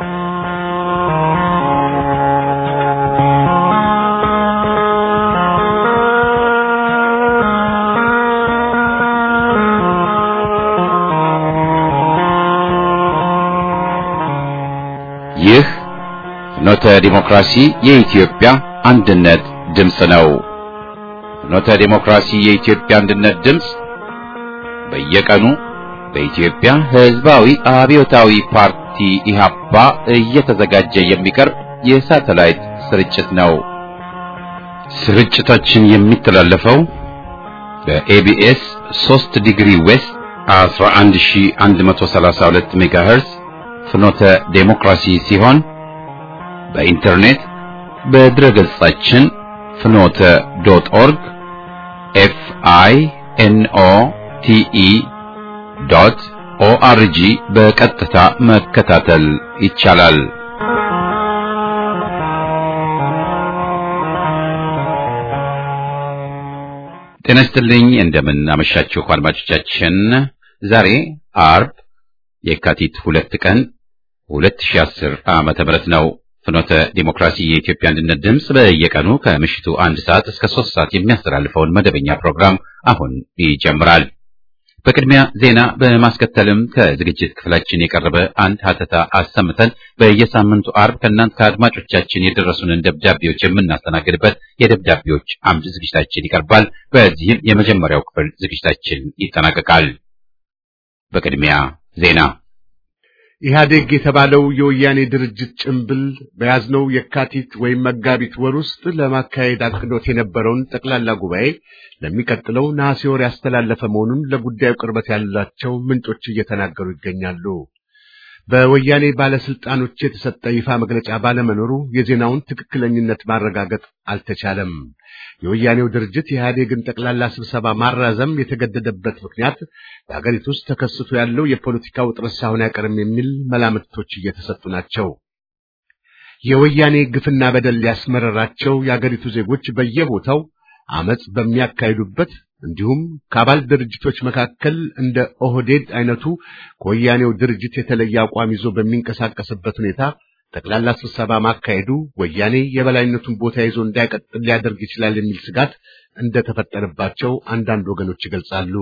ይህ ፍኖተ ዲሞክራሲ የኢትዮጵያ አንድነት ድምፅ ነው። ፍኖተ ዲሞክራሲ የኢትዮጵያ አንድነት ድምፅ በየቀኑ በኢትዮጵያ ሕዝባዊ አብዮታዊ ፓርቲ ኢህአፓ እየተዘጋጀ የሚቀርብ የሳተላይት ስርጭት ነው። ስርጭታችን የሚተላለፈው በኤቢኤስ 3 ዲግሪ ዌስት 11132 ሜጋሄርዝ ፍኖተ ዴሞክራሲ ሲሆን በኢንተርኔት በድረ ገጻችን ፍኖተ ዶት ኦርግ ኤፍ አይ ኤን ኦ ቲ ኢ ዶት ኦአርጂ በቀጥታ መከታተል ይቻላል። ጤና ይስጥልኝ። እንደምን አመሻችሁ አድማጮቻችን። ዛሬ አርብ የካቲት ሁለት ቀን 2010 ዓመተ ምህረት ነው። ፍኖተ ዲሞክራሲ የኢትዮጵያ አንድነት ድምፅ በየቀኑ ከምሽቱ አንድ ሰዓት እስከ ሶስት ሰዓት የሚያስተላልፈውን መደበኛ ፕሮግራም አሁን ይጀምራል። በቅድሚያ ዜና በማስከተልም ከዝግጅት ክፍላችን የቀረበ አንድ ሀተታ አሰምተን በየሳምንቱ አርብ ከእናንተ ከአድማጮቻችን የደረሱንን ደብዳቤዎች የምናስተናግድበት የደብዳቤዎች አምድ ዝግጅታችን ይቀርባል። በዚህም የመጀመሪያው ክፍል ዝግጅታችን ይጠናቀቃል። በቅድሚያ ዜና ኢህአዴግ የተባለው የወያኔ ድርጅት ጭምብል በያዝነው የካቲት ወይም መጋቢት ወር ውስጥ ለማካሄድ አቅዶት የነበረውን ጠቅላላ ጉባኤ ለሚቀጥለው ነሐሴ ወር ያስተላለፈ መሆኑን ለጉዳዩ ቅርበት ያላቸው ምንጮች እየተናገሩ ይገኛሉ። በወያኔ ባለስልጣኖች የተሰጠ ይፋ መግለጫ ባለመኖሩ የዜናውን ትክክለኝነት ማረጋገጥ አልተቻለም። የወያኔው ድርጅት የኢህአዴግን ጠቅላላ ስብሰባ ማራዘም የተገደደበት ምክንያት በሀገሪቱ ውስጥ ተከስቶ ያለው የፖለቲካ ውጥረት ሳይሆን አይቀርም የሚል መላምቶች እየተሰጡ ናቸው። የወያኔ ግፍና በደል ያስመረራቸው የአገሪቱ ዜጎች በየቦታው አመጽ በሚያካሂዱበት እንዲሁም ከአባል ድርጅቶች መካከል እንደ ኦህዴድ አይነቱ ከወያኔው ድርጅት የተለየ አቋም ይዞ በሚንቀሳቀስበት ሁኔታ ጠቅላላ ስብሰባ ማካሄዱ ወያኔ የበላይነቱን ቦታ ይዞ እንዳይቀጥል ሊያደርግ ይችላል የሚል ስጋት እንደተፈጠረባቸው አንዳንድ ወገኖች ይገልጻሉ።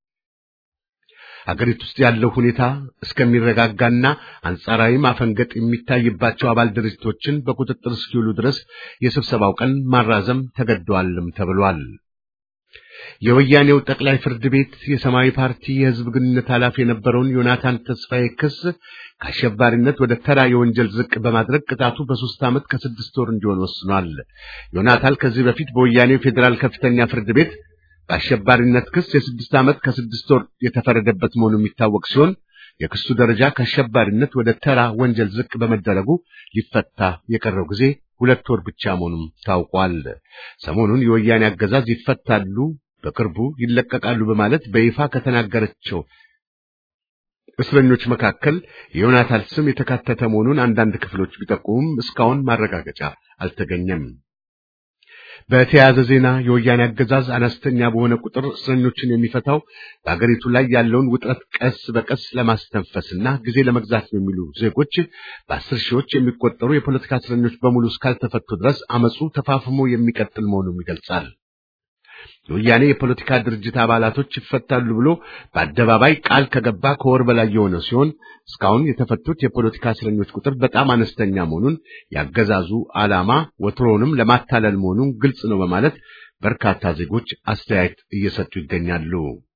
አገሪቱ ውስጥ ያለው ሁኔታ እስከሚረጋጋና አንጻራዊ ማፈንገጥ የሚታይባቸው አባል ድርጅቶችን በቁጥጥር እስኪውሉ ድረስ የስብሰባው ቀን ማራዘም ተገደዋልም ተብሏል። የወያኔው ጠቅላይ ፍርድ ቤት የሰማያዊ ፓርቲ የሕዝብ ግንኙነት ኃላፊ የነበረውን ዮናታን ተስፋዬ ክስ ከአሸባሪነት ወደ ተራ የወንጀል ዝቅ በማድረግ ቅጣቱ በሶስት ዓመት ከስድስት ወር እንዲሆን ወስኗል። ዮናታን ከዚህ በፊት በወያኔው ፌዴራል ከፍተኛ ፍርድ ቤት በአሸባሪነት ክስ የስድስት ዓመት ከስድስት ወር የተፈረደበት መሆኑ የሚታወቅ ሲሆን የክሱ ደረጃ ከአሸባሪነት ወደ ተራ ወንጀል ዝቅ በመደረጉ ሊፈታ የቀረው ጊዜ ሁለት ወር ብቻ መሆኑም ታውቋል። ሰሞኑን የወያኔ አገዛዝ ይፈታሉ፣ በቅርቡ ይለቀቃሉ በማለት በይፋ ከተናገረቸው እስረኞች መካከል የዮናታን ስም የተካተተ መሆኑን አንዳንድ ክፍሎች ቢጠቁሙም እስካሁን ማረጋገጫ አልተገኘም። በተያያዘ ዜና የወያኔ አገዛዝ አነስተኛ በሆነ ቁጥር እስረኞችን የሚፈታው በአገሪቱ ላይ ያለውን ውጥረት ቀስ በቀስ ለማስተንፈስና ጊዜ ለመግዛት ነው የሚሉ ዜጎች በአስር ሺዎች የሚቆጠሩ የፖለቲካ እስረኞች በሙሉ እስካልተፈቱ ድረስ አመፁ ተፋፍሞ የሚቀጥል መሆኑን ይገልጻል። የወያኔ የፖለቲካ ድርጅት አባላቶች ይፈታሉ ብሎ በአደባባይ ቃል ከገባ ከወር በላይ የሆነ ሲሆን እስካሁን የተፈቱት የፖለቲካ እስረኞች ቁጥር በጣም አነስተኛ መሆኑን ያገዛዙ ዓላማ ወትሮውንም ለማታለል መሆኑን ግልጽ ነው በማለት በርካታ ዜጎች አስተያየት እየሰጡ ይገኛሉ።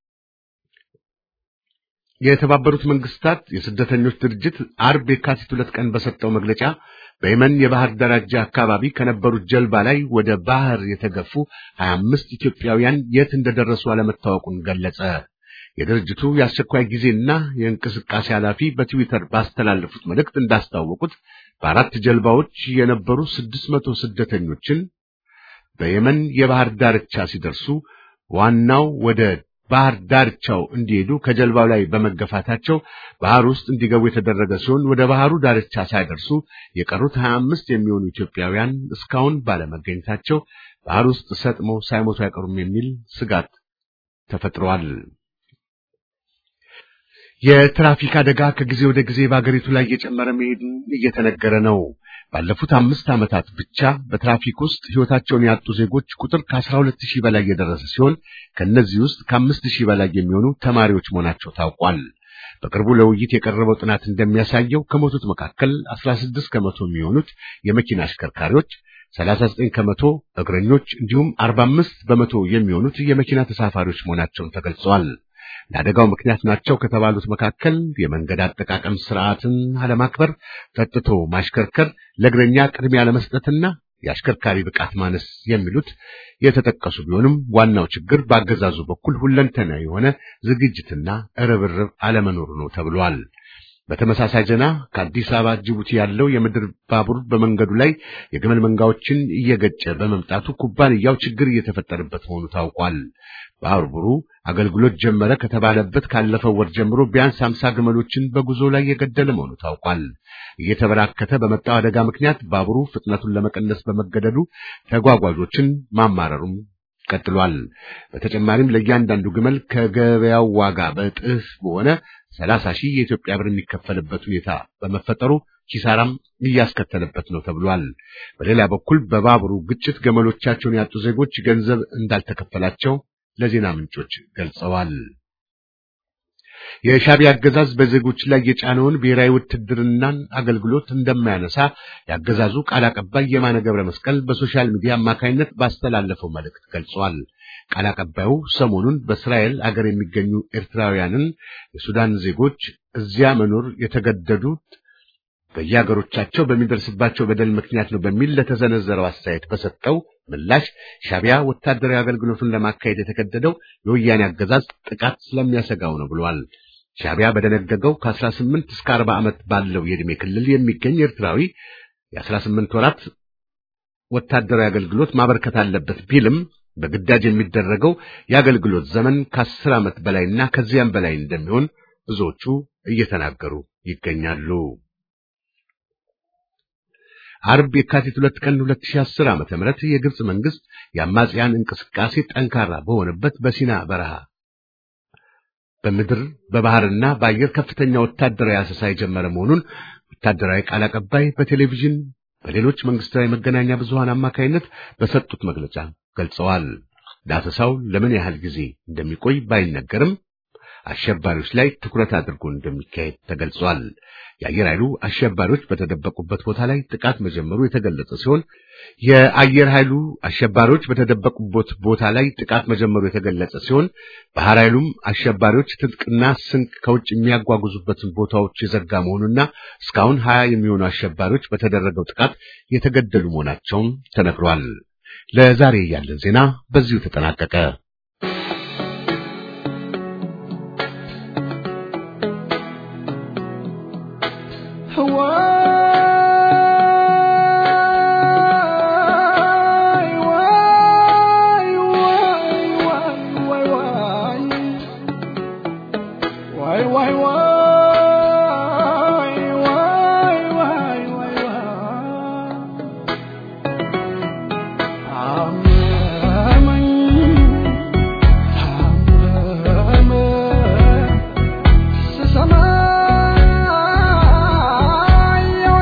የተባበሩት መንግስታት የስደተኞች ድርጅት አርብ የካቲት ሁለት ቀን በሰጠው መግለጫ በየመን የባህር ዳርቻ አካባቢ ከነበሩት ጀልባ ላይ ወደ ባህር የተገፉ 25 ኢትዮጵያውያን የት እንደደረሱ አለመታወቁን ገለጸ። የድርጅቱ የአስቸኳይ ጊዜና የእንቅስቃሴ ኃላፊ በትዊተር ባስተላለፉት መልእክት እንዳስታወቁት በአራት ጀልባዎች የነበሩ 600 ስደተኞችን በየመን የባህር ዳርቻ ሲደርሱ ዋናው ወደ ባህር ዳርቻው እንዲሄዱ ከጀልባው ላይ በመገፋታቸው ባህር ውስጥ እንዲገቡ የተደረገ ሲሆን ወደ ባህሩ ዳርቻ ሳይደርሱ የቀሩት 25 የሚሆኑ ኢትዮጵያውያን እስካሁን ባለመገኘታቸው ባህር ውስጥ ሰጥመው ሳይሞቱ አይቀሩም የሚል ስጋት ተፈጥሯል። የትራፊክ አደጋ ከጊዜ ወደ ጊዜ በአገሪቱ ላይ እየጨመረ መሄድን እየተነገረ ነው። ባለፉት አምስት ዓመታት ብቻ በትራፊክ ውስጥ ሕይወታቸውን ያጡ ዜጎች ቁጥር ከአስራ ሁለት ሺህ በላይ የደረሰ ሲሆን ከእነዚህ ውስጥ ከአምስት ሺህ በላይ የሚሆኑ ተማሪዎች መሆናቸው ታውቋል። በቅርቡ ለውይይት የቀረበው ጥናት እንደሚያሳየው ከሞቱት መካከል አስራ ስድስት ከመቶ የሚሆኑት የመኪና አሽከርካሪዎች፣ ሰላሳ ዘጠኝ ከመቶ እግረኞች እንዲሁም አርባ አምስት በመቶ የሚሆኑት የመኪና ተሳፋሪዎች መሆናቸውን ተገልጸዋል። ለአደጋው ምክንያት ናቸው ከተባሉት መካከል የመንገድ አጠቃቀም ስርዓትን አለማክበር፣ ጠጥቶ ማሽከርከር፣ ለእግረኛ ቅድሚያ ለመስጠትና የአሽከርካሪ ብቃት ማነስ የሚሉት የተጠቀሱ ቢሆንም ዋናው ችግር በአገዛዙ በኩል ሁለንተና የሆነ ዝግጅትና ርብርብ አለመኖሩ ነው ተብሏል። በተመሳሳይ ዜና ከአዲስ አበባ ጅቡቲ ያለው የምድር ባቡር በመንገዱ ላይ የግመል መንጋዎችን እየገጨ በመምጣቱ ኩባንያው ችግር እየተፈጠረበት መሆኑ ታውቋል። ባቡሩ አገልግሎት ጀመረ ከተባለበት ካለፈው ወር ጀምሮ ቢያንስ አምሳ ግመሎችን በጉዞ ላይ የገደለ መሆኑ ታውቋል። እየተበራከተ በመጣው አደጋ ምክንያት ባቡሩ ፍጥነቱን ለመቀነስ በመገደዱ ተጓጓዦችን ማማረሩም ቀጥሏል። በተጨማሪም ለእያንዳንዱ ግመል ከገበያው ዋጋ በእጥፍ በሆነ ሰላሳ ሺህ የኢትዮጵያ ብር የሚከፈልበት ሁኔታ በመፈጠሩ ኪሳራም እያስከተለበት ነው ተብሏል። በሌላ በኩል በባቡሩ ግጭት ገመሎቻቸውን ያጡ ዜጎች ገንዘብ እንዳልተከፈላቸው ለዜና ምንጮች ገልጸዋል። የሻዕቢያ አገዛዝ በዜጎች ላይ የጫነውን ብሔራዊ ውትድርናን አገልግሎት እንደማያነሳ ያገዛዙ ቃል አቀባይ የማነ ገብረ መስቀል በሶሻል ሚዲያ አማካኝነት ባስተላለፈው መልእክት ገልጿል። ቃል አቀባዩ ሰሞኑን በእስራኤል አገር የሚገኙ ኤርትራውያንን የሱዳን ዜጎች እዚያ መኖር የተገደዱት በየሀገሮቻቸው በሚደርስባቸው በደል ምክንያት ነው በሚል ለተዘነዘረው አስተያየት በሰጠው ምላሽ ሻዕቢያ ወታደራዊ አገልግሎቱን ለማካሄድ የተገደደው የወያኔ አገዛዝ ጥቃት ስለሚያሰጋው ነው ብሏል። ሻዕቢያ በደነገገው ከ18 እስከ 40 ዓመት ባለው የዕድሜ ክልል የሚገኝ ኤርትራዊ የ18 ወራት ወታደራዊ አገልግሎት ማበርከት አለበት ቢልም በግዳጅ የሚደረገው የአገልግሎት ዘመን ከ10 ዓመት በላይና ከዚያም በላይ እንደሚሆን ብዙዎቹ እየተናገሩ ይገኛሉ። አርብ የካቲት ሁለት ቀን 2010 ዓመተ ምህረት የግብጽ መንግስት የአማጽያን እንቅስቃሴ ጠንካራ በሆነበት በሲና በረሃ በምድር በባህርና በአየር ከፍተኛ ወታደራዊ አሰሳ የጀመረ መሆኑን ወታደራዊ ቃል አቀባይ በቴሌቪዥን በሌሎች መንግስታዊ መገናኛ ብዙሃን አማካይነት በሰጡት መግለጫ ገልጸዋል። ዳሰሳው ለምን ያህል ጊዜ እንደሚቆይ ባይነገርም አሸባሪዎች ላይ ትኩረት አድርጎ እንደሚካሄድ ተገልጿል። የአየር ኃይሉ አሸባሪዎች በተደበቁበት ቦታ ላይ ጥቃት መጀመሩ የተገለጸ ሲሆን የአየር ኃይሉ አሸባሪዎች በተደበቁበት ቦታ ላይ ጥቃት መጀመሩ የተገለጸ ሲሆን ባህር ኃይሉም አሸባሪዎች ትጥቅና ስንቅ ከውጭ የሚያጓጉዙበትን ቦታዎች የዘጋ መሆኑና እስካሁን ሀያ የሚሆኑ አሸባሪዎች በተደረገው ጥቃት የተገደሉ መሆናቸውን ተነግሯል። ለዛሬ ያለን ዜና በዚሁ ተጠናቀቀ። Sama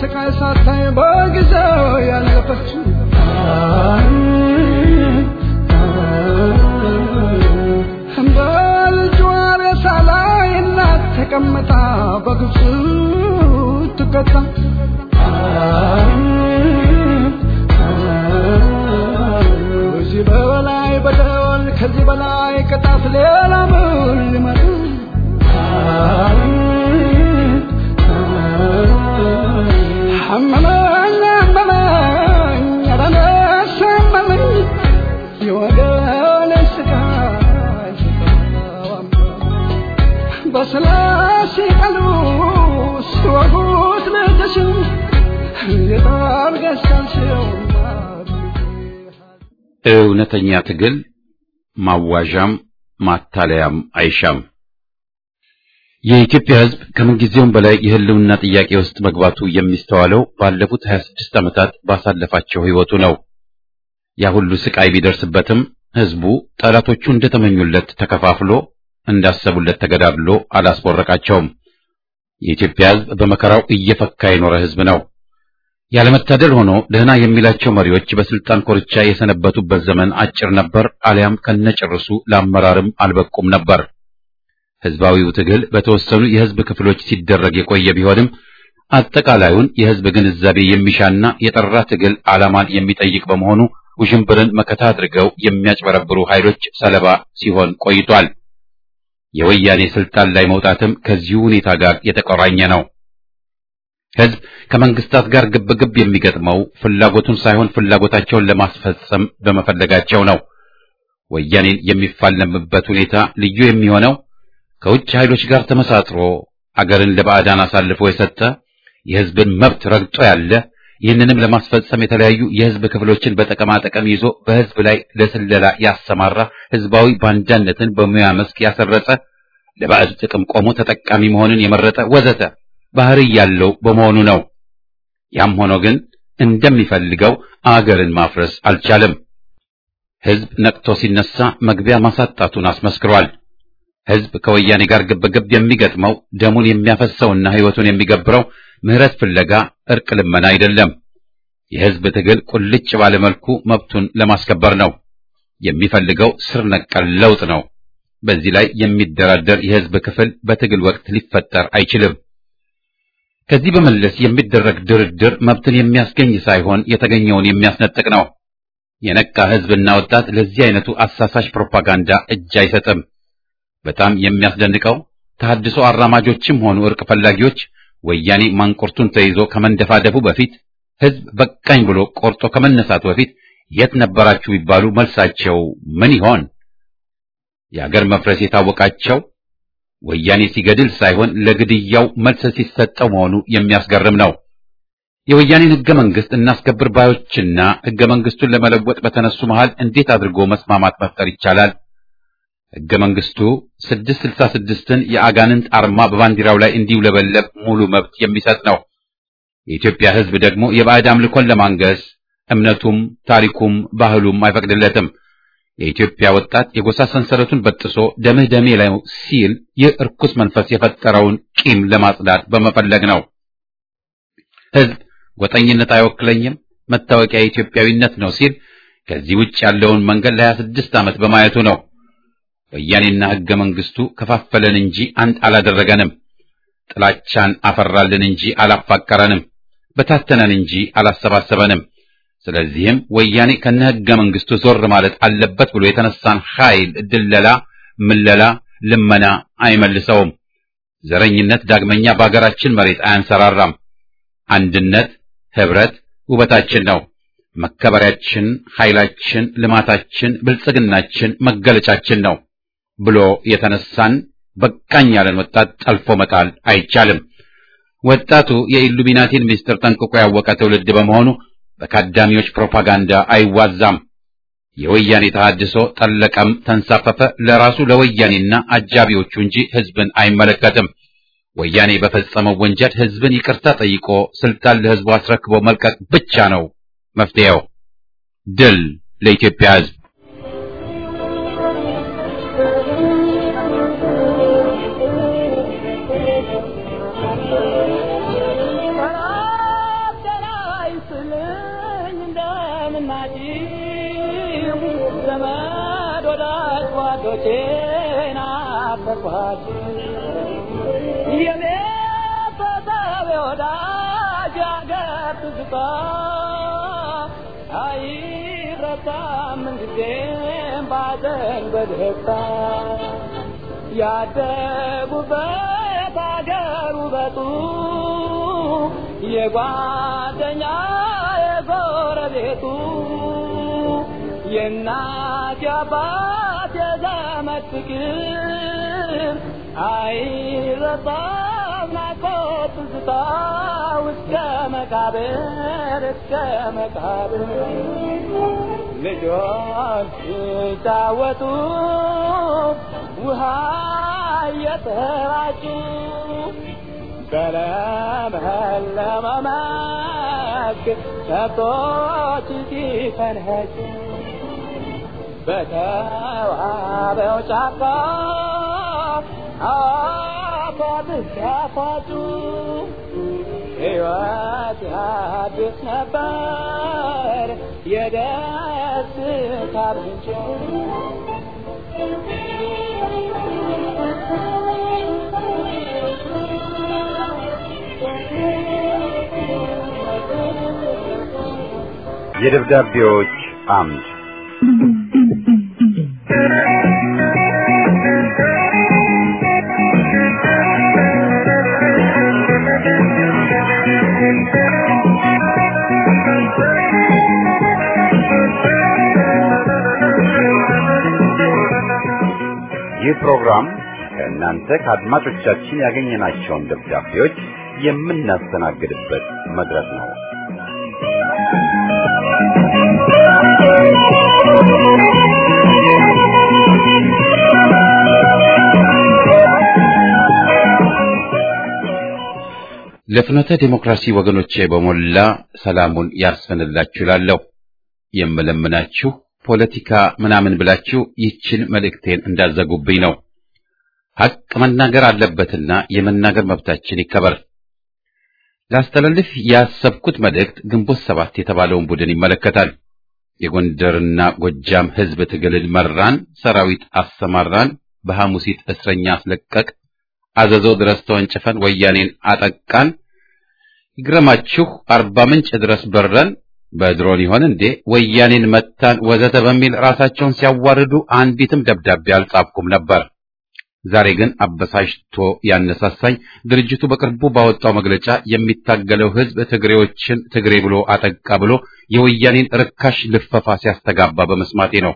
ስቃይ ሳታይ በጊዜው ያለፈችው በልጇ ሬሳ ላይ እናት ተቀምጣ በግብፅ ትቀጣ ከዚህ በላይ በደል ከዚህ በላይ ቅጣት ሌላ ምን ሊመጣ አመመኝ አመመኝ ኧረ ነፍሴ አመመኝ የወገኔ ስቃይ በስላሴ ቃሉ ሲወጉት ልጅሽን እንዴት አድርገሽ ቻልሽው እውነተኛ ትግል ማዋዣም ማታለያም አይሻም። የኢትዮጵያ ሕዝብ ከምንጊዜውም በላይ የህልውና ጥያቄ ውስጥ መግባቱ የሚስተዋለው ባለፉት 26 ዓመታት ባሳለፋቸው ሕይወቱ ነው። ያ ሁሉ ስቃይ ቢደርስበትም ሕዝቡ ጠላቶቹ እንደተመኙለት ተከፋፍሎ እንዳሰቡለት ተገዳድሎ አላስቦረቃቸውም። የኢትዮጵያ ሕዝብ በመከራው እየፈካ የኖረ ሕዝብ ነው። ያለመታደል ሆኖ ደህና የሚላቸው መሪዎች በስልጣን ኮርቻ የሰነበቱበት ዘመን አጭር ነበር፣ አሊያም ከነጭርሱ ለአመራርም አልበቁም ነበር። ህዝባዊው ትግል በተወሰኑ የህዝብ ክፍሎች ሲደረግ የቆየ ቢሆንም አጠቃላዩን የህዝብ ግንዛቤ የሚሻና የጠራ ትግል ዓላማን የሚጠይቅ በመሆኑ ውዥንብርን መከታ አድርገው የሚያጭበረብሩ ኃይሎች ሰለባ ሲሆን ቆይቷል። የወያኔ ስልጣን ላይ መውጣትም ከዚሁ ሁኔታ ጋር የተቆራኘ ነው። ህዝብ ከመንግስታት ጋር ግብግብ የሚገጥመው ፍላጎቱን ሳይሆን ፍላጎታቸውን ለማስፈጸም በመፈለጋቸው ነው። ወያኔን የሚፋለምበት ሁኔታ ልዩ የሚሆነው ከውጭ ኃይሎች ጋር ተመሳጥሮ አገርን ለባዕዳን አሳልፎ የሰጠ የህዝብን መብት ረግጦ ያለ ይህንንም ለማስፈጸም የተለያዩ የህዝብ ክፍሎችን በጠቀማ ጠቀም ይዞ በህዝብ ላይ ለስለላ ያሰማራ ህዝባዊ ባንዳነትን በሙያ መስክ ያሰረጸ ለባዕድ ጥቅም ቆሞ ተጠቃሚ መሆንን የመረጠ ወዘተ ባህሪ ያለው በመሆኑ ነው። ያም ሆኖ ግን እንደሚፈልገው አገርን ማፍረስ አልቻለም። ህዝብ ነቅቶ ሲነሳ መግቢያ ማሳጣቱን አስመስክሯል። ህዝብ ከወያኔ ጋር ግብግብ የሚገጥመው ደሙን የሚያፈሰውና ህይወቱን የሚገብረው ምህረት ፍለጋ እርቅ ልመና አይደለም። የህዝብ ትግል ቁልጭ ባለ መልኩ መብቱን ለማስከበር ነው። የሚፈልገው ስር ነቀል ለውጥ ነው። በዚህ ላይ የሚደራደር የህዝብ ክፍል በትግል ወቅት ሊፈጠር አይችልም። ከዚህ በመለስ የሚደረግ ድርድር መብትን የሚያስገኝ ሳይሆን የተገኘውን የሚያስነጥቅ ነው። የነቃ ህዝብና ወጣት ለዚህ አይነቱ አሳሳሽ ፕሮፓጋንዳ እጅ አይሰጥም። በጣም የሚያስደንቀው ተሐድሶ አራማጆችም ሆኑ እርቅ ፈላጊዎች ወያኔ ማንቁርቱን ተይዞ ከመንደፋደፉ በፊት ህዝብ በቃኝ ብሎ ቆርጦ ከመነሳቱ በፊት የት ነበራችሁ ቢባሉ መልሳቸው ምን ይሆን? የአገር መፍረስ የታወቃቸው ወያኔ ሲገድል ሳይሆን ለግድያው መልስ ሲሰጠው መሆኑ የሚያስገርም ነው። የወያኔን ህገ መንግስት እናስከብር ባዮችና ህገ መንግስቱን ለመለወጥ በተነሱ መሃል እንዴት አድርጎ መስማማት መፍጠር ይቻላል? ህገ መንግስቱ 666ን የአጋንንት አርማ በባንዲራው ላይ እንዲውለበለብ ሙሉ መብት የሚሰጥ ነው። የኢትዮጵያ ህዝብ ደግሞ የባዕድ አምልኮን ለማንገስ እምነቱም ታሪኩም ባህሉም አይፈቅድለትም። የኢትዮጵያ ወጣት የጎሳ ሰንሰለቱን በጥሶ ደምህ ደሜ ላይ ሲል ይህ እርኩስ መንፈስ የፈጠረውን ቂም ለማጽዳት በመፈለግ ነው። ህዝብ ጎጠኝነት አይወክለኝም፣ መታወቂያ የኢትዮጵያዊነት ነው ሲል ከዚህ ውጭ ያለውን መንገድ ለሀያ ስድስት ዓመት በማየቱ ነው። ወያኔና ህገ መንግስቱ ከፋፈለን እንጂ አንድ አላደረገንም። ጥላቻን አፈራልን እንጂ አላፋቀረንም። በታተነን እንጂ አላሰባሰበንም። ስለዚህም ወያኔ ከነ ህገ መንግስቱ ዞር ማለት አለበት ብሎ የተነሳን ኃይል ድለላ፣ ምለላ፣ ልመና አይመልሰውም። ዘረኝነት ዳግመኛ በአገራችን መሬት አያንሰራራም። አንድነት፣ ህብረት ውበታችን ነው። መከበሪያችን፣ ኃይላችን፣ ልማታችን፣ ብልጽግናችን መገለጫችን ነው ብሎ የተነሳን በቃኝ ያለን ወጣት ጠልፎ መጣል አይቻልም። ወጣቱ የኢሉሚናቲን ምስጢር ጠንቅቆ ያወቀ ትውልድ በመሆኑ በካዳሚዎች ፕሮፓጋንዳ አይዋዛም። የወያኔ ተሐድሶ ጠለቀም ተንሳፈፈ ለራሱ ለወያኔና አጃቢዎቹ እንጂ ህዝብን አይመለከትም። ወያኔ በፈጸመው ወንጀል ህዝብን ይቅርታ ጠይቆ ስልጣን ለህዝቡ አስረክቦ መልቀቅ ብቻ ነው መፍትሄው። ድል ለኢትዮጵያ ህዝብ! ልጆቼ ናፈቅኋት የቤተሰብ ወዳጅ አገር ትዝታ አይረሳም ምንጊዜም ባዘን በደስታ ያደጉበት አገር ውበቱ የጓደኛ የጎረቤቱ የእናት የአባት የዘመድ ፍቅር አይረሳም ናፍቆት ትዝታ እስከ መቃብር እስከ መቃብር ልጆች ሲጫወቱ ውሃ እየተራጩ በለመለመ መስክ ከብቶች ሲፈንኸጩ በተዋበው ጫካ አፏት ሲያፏጩ ሕይወት ያድስ ነበር የደስታ ምንጭ የደብዳቤዎች አምድ ይህ ፕሮግራም ከእናንተ ከአድማጮቻችን ያገኘናቸውን ደብዳቤዎች የምናስተናግድበት መድረክ ነው። ለፍኖተ ዲሞክራሲ ወገኖቼ በሞላ ሰላሙን ያስፈንላችሁ እላለሁ። የምለምናችሁ ፖለቲካ ምናምን ብላችሁ ይችን መልእክቴን እንዳዘጉብኝ ነው። ሐቅ መናገር አለበትና የመናገር መብታችን ይከበር። ላስተላልፍ ያሰብኩት መልእክት ግንቦት ሰባት የተባለውን ቡድን ይመለከታል። የጎንደርና ጎጃም ሕዝብ ትግልን መራን፣ ሰራዊት አሰማራን፣ በሐሙሲት እስረኛ አስለቀቅ፣ አዘዞ ድረስ ተወንጭፈን ወያኔን አጠቃን፣ ይግረማችሁ አርባ ምንጭ ድረስ በረን በድሮን ይሆን እንዴ ወያኔን መታን ወዘተ በሚል ራሳቸውን ሲያዋርዱ አንዲትም ደብዳቤ አልጻፍኩም ነበር። ዛሬ ግን አበሳጭቶ ያነሳሳኝ ድርጅቱ በቅርቡ ባወጣው መግለጫ የሚታገለው ሕዝብ ትግሬዎችን ትግሬ ብሎ አጠቃ ብሎ የወያኔን ርካሽ ልፈፋ ሲያስተጋባ በመስማቴ ነው።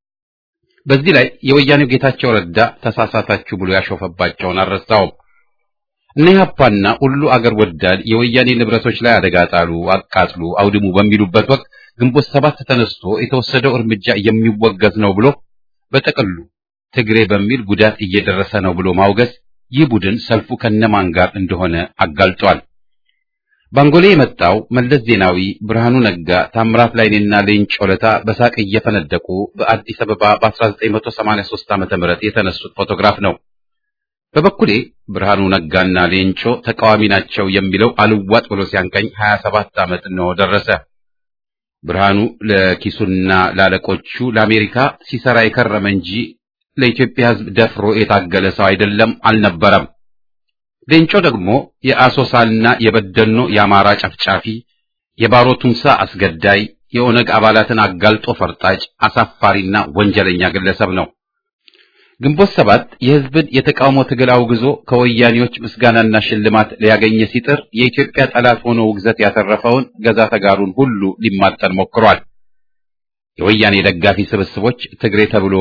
በዚህ ላይ የወያኔው ጌታቸው ረዳ ተሳሳታችሁ ብሎ ያሾፈባቸውን አልረሳውም። እነ ኢህአፓና ሁሉ አገር ወዳድ የወያኔ ንብረቶች ላይ አደጋ ጣሉ፣ አቃጥሉ፣ አውድሙ በሚሉበት ወቅት ግንቦት ሰባት ተነስቶ የተወሰደው እርምጃ የሚወገዝ ነው ብሎ በጥቅሉ ትግሬ በሚል ጉዳት እየደረሰ ነው ብሎ ማውገዝ ይህ ቡድን ሰልፉ ከነማን ጋር እንደሆነ አጋልጧል። ባንጎሌ የመጣው መለስ ዜናዊ፣ ብርሃኑ ነጋ፣ ታምራት ላይኔና ሌንጮ ለታ በሳቅ እየፈነደቁ በአዲስ አበባ በ1983 ዓ.ም የተነሱት ፎቶግራፍ ነው። በበኩሌ ብርሃኑ ነጋና ሌንጮ ተቃዋሚ ናቸው የሚለው አልዋጥ ብሎ ሲያንቀኝ 27 ዓመት ነው ደረሰ። ብርሃኑ ለኪሱና ላለቆቹ ለአሜሪካ ሲሰራ የከረመ እንጂ ለኢትዮጵያ ሕዝብ ደፍሮ የታገለ ሰው አይደለም አልነበረም። ሌንጮ ደግሞ የአሶሳና የበደኖ የአማራ ጨፍጫፊ፣ የባሮ ቱምሳ አስገዳይ፣ የኦነግ አባላትን አጋልጦ ፈርጣጭ፣ አሳፋሪና ወንጀለኛ ግለሰብ ነው። ግንቦት ሰባት የሕዝብን የተቃውሞ ትግል አውግዞ ከወያኔዎች ምስጋናና ሽልማት ሊያገኘ ሲጥር የኢትዮጵያ ጠላት ሆኖ ውግዘት ያተረፈውን ገዛ ተጋሩን ሁሉ ሊማጠን ሞክሯል። የወያኔ ደጋፊ ስብስቦች ትግሬ ተብሎ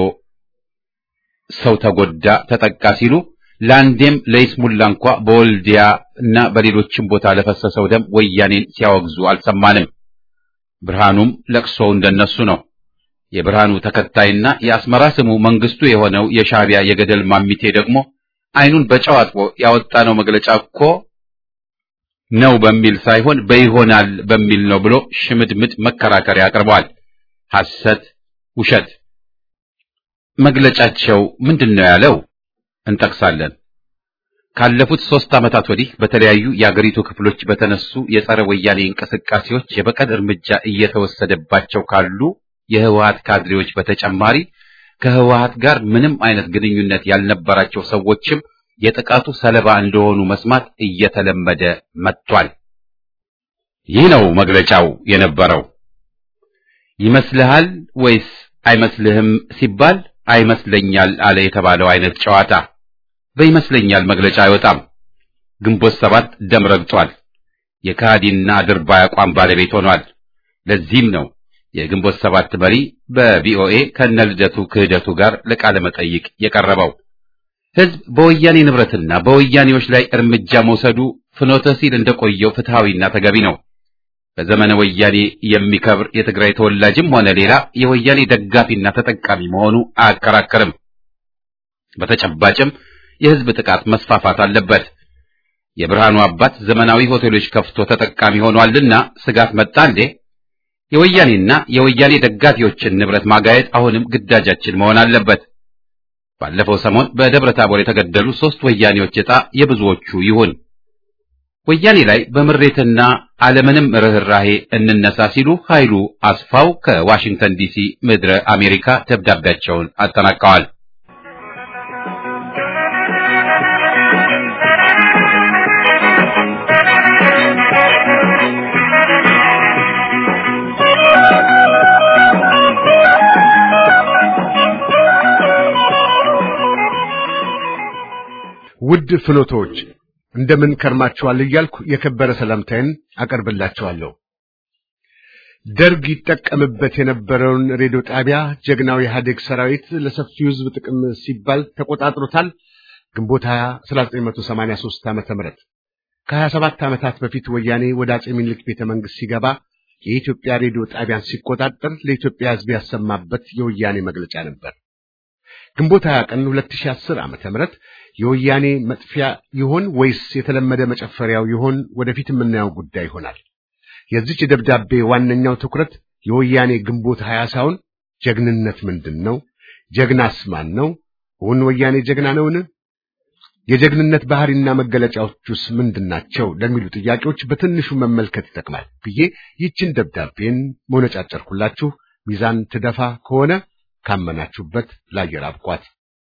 ሰው ተጎዳ፣ ተጠቃ ሲሉ ለአንዴም ለይስሙላ እንኳ በወልዲያ እና በሌሎችም ቦታ ለፈሰሰው ደም ወያኔን ሲያወግዙ አልሰማንም። ብርሃኑም ለቅሶው እንደነሱ ነው። የብርሃኑ ተከታይና የአስመራ ስሙ መንግስቱ የሆነው የሻዕቢያ የገደል ማሚቴ ደግሞ አይኑን በጨው አጥቦ ያወጣነው መግለጫ እኮ ነው በሚል ሳይሆን በይሆናል በሚል ነው ብሎ ሽምድምድ መከራከሪያ አቅርበዋል። ሐሰት፣ ውሸት። መግለጫቸው ምንድን ነው ያለው? እንጠቅሳለን። ካለፉት ሦስት ዓመታት ወዲህ በተለያዩ የአገሪቱ ክፍሎች በተነሱ የጸረ ወያኔ እንቅስቃሴዎች የበቀል እርምጃ እየተወሰደባቸው ካሉ የህወሓት ካድሬዎች በተጨማሪ ከህወሓት ጋር ምንም አይነት ግንኙነት ያልነበራቸው ሰዎችም የጥቃቱ ሰለባ እንደሆኑ መስማት እየተለመደ መጥቷል። ይህ ነው መግለጫው የነበረው። ይመስልሃል ወይስ አይመስልህም ሲባል አይመስለኛል አለ የተባለው አይነት ጨዋታ። በይመስለኛል መግለጫ አይወጣም። ግንቦት ሰባት ደም ረግጧል። የካዲና ድርባይ አቋም ባለቤት ሆኗል። ለዚህም ነው የግንቦት ሰባት መሪ በቪኦኤ ከነልደቱ ክህደቱ ጋር ለቃለ መጠይቅ የቀረበው። ህዝብ በወያኔ ንብረትና በወያኔዎች ላይ እርምጃ መውሰዱ ፍኖተ ሲል እንደቆየው ፍትሃዊና ተገቢ ነው። በዘመነ ወያኔ የሚከብር የትግራይ ተወላጅም ሆነ ሌላ የወያኔ ደጋፊና ተጠቃሚ መሆኑ አያከራከርም። በተጨባጭም የህዝብ ጥቃት መስፋፋት አለበት። የብርሃኑ አባት ዘመናዊ ሆቴሎች ከፍቶ ተጠቃሚ ሆኗልና ስጋት መጣ እንዴ? የወያኔና የወያኔ ደጋፊዎችን ንብረት ማጋየት አሁንም ግዳጃችን መሆን አለበት። ባለፈው ሰሞን በደብረ ታቦር የተገደሉ ሶስት ወያኔዎች ዕጣ የብዙዎቹ ይሁን። ወያኔ ላይ በምሬትና አለምንም ርኅራሄ እንነሳ ሲሉ ኃይሉ አስፋው ከዋሽንግተን ዲሲ ምድረ አሜሪካ ደብዳቤያቸውን አጠናቀዋል። ውድ ፍኖቶች እንደምን ከርማችኋል እያልኩ የከበረ ሰላምታዬን አቀርብላችኋለሁ። ደርግ ይጠቀምበት የነበረውን ሬዲዮ ጣቢያ ጀግናው የኢህአዴግ ሰራዊት ለሰፊው ሕዝብ ጥቅም ሲባል ተቆጣጥሮታል። ግንቦት 20 1983 ዓመተ ምህረት ከ27 ዓመታት በፊት ወያኔ ወደ አጼ ሚኒልክ ቤተ መንግስት ሲገባ የኢትዮጵያ ሬዲዮ ጣቢያን ሲቆጣጠር ለኢትዮጵያ ሕዝብ ያሰማበት የወያኔ መግለጫ ነበር። ግንቦት 20 ቀን 2010 ዓመተ ምህረት የወያኔ መጥፊያ ይሆን ወይስ የተለመደ መጨፈሪያው ይሆን? ወደፊት የምናየው ጉዳይ ይሆናል። የዚች ደብዳቤ ዋነኛው ትኩረት የወያኔ ግንቦት ሀያ ሳይሆን ጀግንነት ምንድን ነው? ጀግናስ ማን ነው? እውን ወያኔ ጀግና ነውን? የጀግንነት ባህሪና መገለጫዎቹስ ምንድናቸው? ለሚሉ ጥያቄዎች በትንሹ መመልከት ይጠቅማል ብዬ ይችን ደብዳቤን መነጫጨርኩላችሁ። ሚዛን ትደፋ ከሆነ ካመናችሁበት ላየር አብቋት።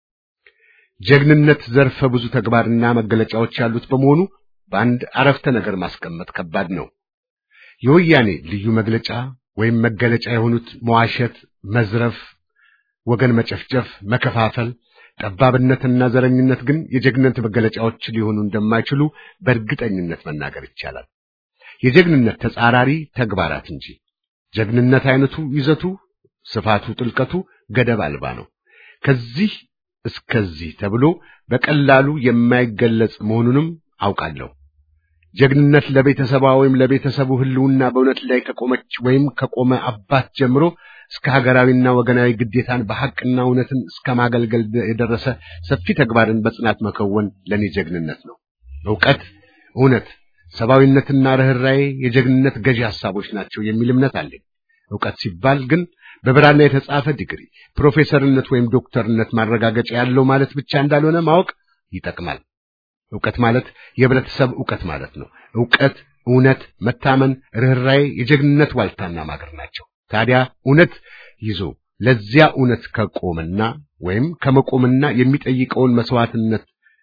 ጀግንነት ዘርፈ ብዙ ተግባርና መገለጫዎች ያሉት በመሆኑ በአንድ አረፍተ ነገር ማስቀመጥ ከባድ ነው። የወያኔ ልዩ መግለጫ ወይም መገለጫ የሆኑት መዋሸት፣ መዝረፍ፣ ወገን መጨፍጨፍ፣ መከፋፈል፣ ጠባብነትና ዘረኝነት ግን የጀግንነት መገለጫዎች ሊሆኑ እንደማይችሉ በእርግጠኝነት መናገር ይቻላል። የጀግንነት ተጻራሪ ተግባራት እንጂ ጀግንነት አይነቱ፣ ይዘቱ፣ ስፋቱ፣ ጥልቀቱ ገደብ አልባ ነው። ከዚህ እስከዚህ ተብሎ በቀላሉ የማይገለጽ መሆኑንም አውቃለሁ። ጀግንነት ለቤተሰቧ ወይም ለቤተሰቡ ሕልውና በእውነት ላይ ከቆመች ወይም ከቆመ አባት ጀምሮ እስከ ሀገራዊና ወገናዊ ግዴታን በሐቅና እውነትን እስከ ማገልገል የደረሰ ሰፊ ተግባርን በጽናት መከወን ለኔ ጀግንነት ነው። ዕውቀት፣ እውነት፣ ሰብአዊነትና ርኅራዬ የጀግንነት ገዢ ሐሳቦች ናቸው የሚል እምነት አለኝ። ዕውቀት ሲባል ግን በብራና የተጻፈ ዲግሪ፣ ፕሮፌሰርነት ወይም ዶክተርነት ማረጋገጫ ያለው ማለት ብቻ እንዳልሆነ ማወቅ ይጠቅማል። ዕውቀት ማለት የህብረተሰብ ዕውቀት ማለት ነው። ዕውቀት፣ እውነት፣ መታመን፣ ርኅራዬ የጀግንነት ዋልታና ማገር ናቸው። ታዲያ እውነት ይዞ ለዚያ እውነት ከቆምና ወይም ከመቆምና የሚጠይቀውን መስዋዕትነት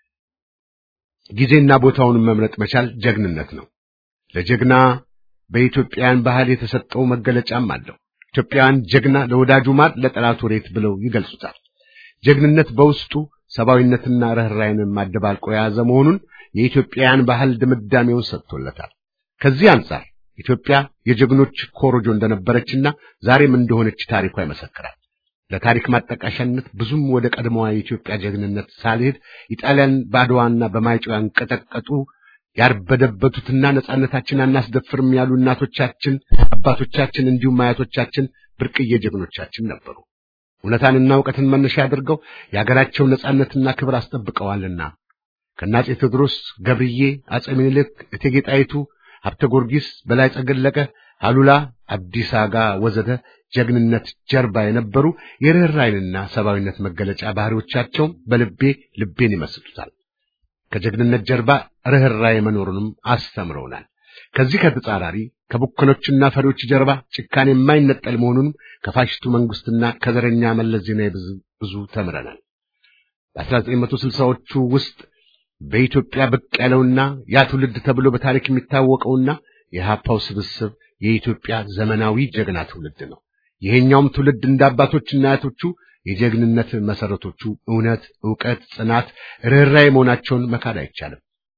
ጊዜና ቦታውን መምረጥ መቻል ጀግንነት ነው። ለጀግና በኢትዮጵያን ባህል የተሰጠው መገለጫም አለው። ኢትዮጵያውያን ጀግና ለወዳጁ ማር ለጠላቱ ሬት ብለው ይገልጹታል። ጀግንነት በውስጡ ሰብአዊነትና ርኅራኄን ማደባልቆ የያዘ መሆኑን የኢትዮጵያውያን ባህል ድምዳሜውን ሰጥቶለታል። ከዚህ አንጻር ኢትዮጵያ የጀግኖች ኮሮጆ እንደነበረችና ዛሬም እንደሆነች ታሪኳ ይመሰክራል። ለታሪክ ማጠቃሻነት ብዙም ወደ ቀድሞዋ የኢትዮጵያ ጀግንነት ሳልሄድ ኢጣሊያን በአድዋና በማይጨው ያንቀጠቀጡ ያርበደበቱትና ነጻነታችን አናስደፍርም ያሉ እናቶቻችን፣ አባቶቻችን እንዲሁም አያቶቻችን ብርቅዬ ጀግኖቻችን ነበሩ። እውነታንና እውቀትን መነሻ አድርገው የሀገራቸውን ነጻነትና ክብር አስጠብቀዋልና ከአፄ ቴዎድሮስ፣ ገብርዬ፣ አፄ ምኒልክ፣ እቴጌ ጣይቱ፣ ሀብተ ጊዮርጊስ፣ በላይ ጸገለቀ፣ አሉላ አዲስ አጋ ወዘተ ጀግንነት ጀርባ የነበሩ የርኅራኄንና ሰብአዊነት መገለጫ ባህሪዎቻቸውም በልቤ ልቤን ይመስጡታል። ከጀግንነት ጀርባ ርኅራኄ መኖሩንም አስተምረውናል። ከዚህ ከተጻራሪ ከቡከኖችና ፈሪዎች ጀርባ ጭካኔ የማይነጠል መሆኑንም ከፋሽስቱ መንግስትና ከዘረኛ መለስ ዜናዊ ብዙ ተምረናል። በ1960ዎቹ ውስጥ በኢትዮጵያ ብቅ ያለውና ያ ትውልድ ተብሎ በታሪክ የሚታወቀውና የሀፓው ስብስብ የኢትዮጵያ ዘመናዊ ጀግና ትውልድ ነው። ይሄኛውም ትውልድ እንደ አባቶችና አያቶቹ የጀግንነት መሰረቶቹ እውነት፣ ዕውቀት፣ ጽናት፣ ርኅራኄ መሆናቸውን መካድ አይቻልም።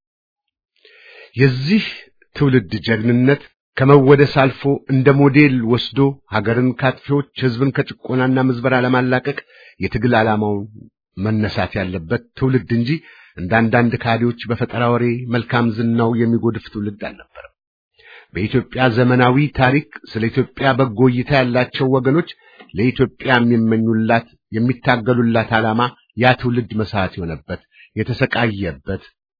የዚህ ትውልድ ጀግንነት ከመወደስ አልፎ እንደ ሞዴል ወስዶ ሀገርን ካጥፊዎች፣ ህዝብን ከጭቆናና ምዝበራ ለማላቀቅ የትግል ዓላማውን መነሳት ያለበት ትውልድ እንጂ እንደ አንዳንድ ካዲዎች በፈጠራ ወሬ መልካም ዝናው የሚጎድፍ ትውልድ አልነበረም። በኢትዮጵያ ዘመናዊ ታሪክ ስለ ኢትዮጵያ በጎ እይታ ያላቸው ወገኖች ለኢትዮጵያ የሚመኙላት የሚታገሉላት ዓላማ ያ ትውልድ መስዋዕት የሆነበት የተሰቃየበት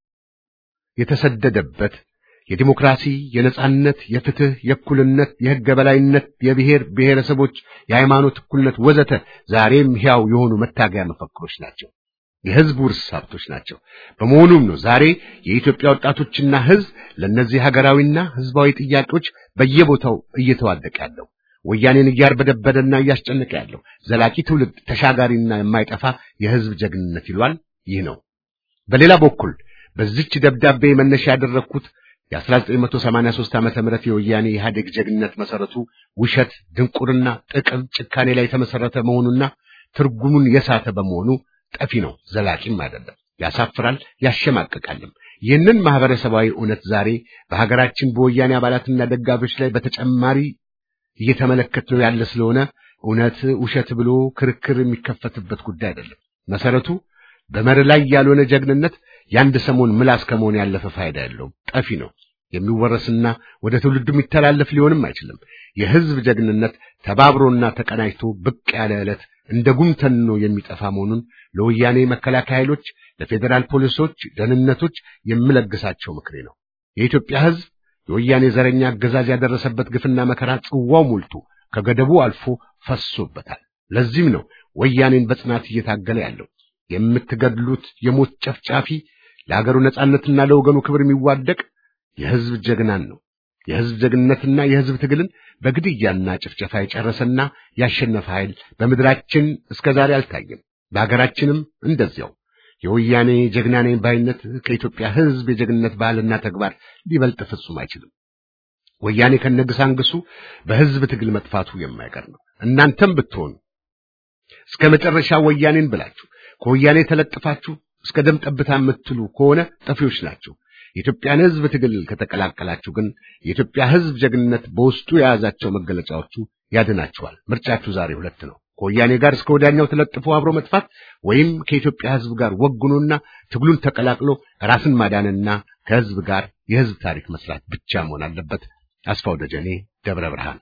የተሰደደበት የዲሞክራሲ፣ የነጻነት፣ የፍትህ፣ የእኩልነት፣ የሕገ በላይነት፣ የብሔር ብሔረሰቦች፣ የሃይማኖት እኩልነት ወዘተ ዛሬም ሕያው የሆኑ መታገያ መፈክሮች ናቸው። የህዝብ ውርስ ሀብቶች ናቸው። በመሆኑም ነው ዛሬ የኢትዮጵያ ወጣቶችና ህዝብ ለእነዚህ ሀገራዊና ህዝባዊ ጥያቄዎች በየቦታው እየተዋደቀ ያለው ወያኔን እያርበደበደና እያስጨነቀ ያለው ዘላቂ ትውልድ ተሻጋሪና የማይጠፋ የህዝብ ጀግንነት ይሏል። ይህ ነው። በሌላ በኩል በዚች ደብዳቤ መነሻ ያደረግኩት የ1983 ዓመተ ምህረት የወያኔ ኢህአዴግ ጀግንነት መሰረቱ ውሸት፣ ድንቁርና፣ ጥቅም፣ ጭካኔ ላይ የተመሰረተ መሆኑና ትርጉሙን የሳተ በመሆኑ ጠፊ ነው፣ ዘላቂም አይደለም። ያሳፍራል፣ ያሸማቅቃልም። ይህንን ማህበረሰባዊ እውነት ዛሬ በሀገራችን በወያኔ አባላትና ደጋፊዎች ላይ በተጨማሪ እየተመለከትነው ያለ ስለሆነ እውነት ውሸት ብሎ ክርክር የሚከፈትበት ጉዳይ አይደለም። መሰረቱ በመር ላይ ያልሆነ ጀግንነት የአንድ ሰሞን ምላስ ከመሆን ያለፈ ፋይዳ የለውም፣ ጠፊ ነው። የሚወረስና ወደ ትውልዱ የሚተላለፍ ሊሆንም አይችልም። የህዝብ ጀግንነት ተባብሮና ተቀናጅቶ ብቅ ያለ ዕለት እንደ ጉም ተንኖ የሚጠፋ መሆኑን ለወያኔ መከላከያ ኃይሎች፣ ለፌዴራል ፖሊሶች፣ ደህንነቶች የምለግሳቸው ምክሬ ነው። የኢትዮጵያ ህዝብ የወያኔ ዘረኛ አገዛዝ ያደረሰበት ግፍና መከራ ጽዋው ሞልቶ ከገደቡ አልፎ ፈሶበታል። ለዚህም ነው ወያኔን በጽናት እየታገለ ያለው። የምትገድሉት የሞት ጨፍጫፊ ለሀገሩ ነጻነትና ለወገኑ ክብር የሚዋደቅ የህዝብ ጀግናን ነው። የህዝብ ጀግንነትና የህዝብ ትግልን በግድያና ጭፍጨፋ የጨረሰና ያሸነፈ ኃይል በምድራችን እስከ ዛሬ አልታየም። በሀገራችንም እንደዚያው የወያኔ ጀግና ነኝ ባይነት ከኢትዮጵያ ህዝብ የጀግንነት ባህልና ተግባር ሊበልጥ ፍጹም አይችልም። ወያኔ ከነግሳንግሱ በህዝብ ትግል መጥፋቱ የማይቀር ነው። እናንተም ብትሆኑ እስከ መጨረሻ ወያኔን ብላችሁ ከወያኔ ተለጥፋችሁ እስከ ደም ጠብታ የምትሉ ከሆነ ጠፊዎች ናቸው። የኢትዮጵያን ህዝብ ትግል ከተቀላቀላችሁ ግን የኢትዮጵያ ህዝብ ጀግንነት በውስጡ የያዛቸው መገለጫዎቹ ያድናችኋል። ምርጫችሁ ዛሬ ሁለት ነው። ከወያኔ ጋር እስከ ወዲያኛው ተለጥፎ አብሮ መጥፋት ወይም ከኢትዮጵያ ህዝብ ጋር ወግኖና ትግሉን ተቀላቅሎ ራስን ማዳንና ከህዝብ ጋር የህዝብ ታሪክ መስራት ብቻ መሆን አለበት። አስፋው ደጀኔ ደብረ ብርሃን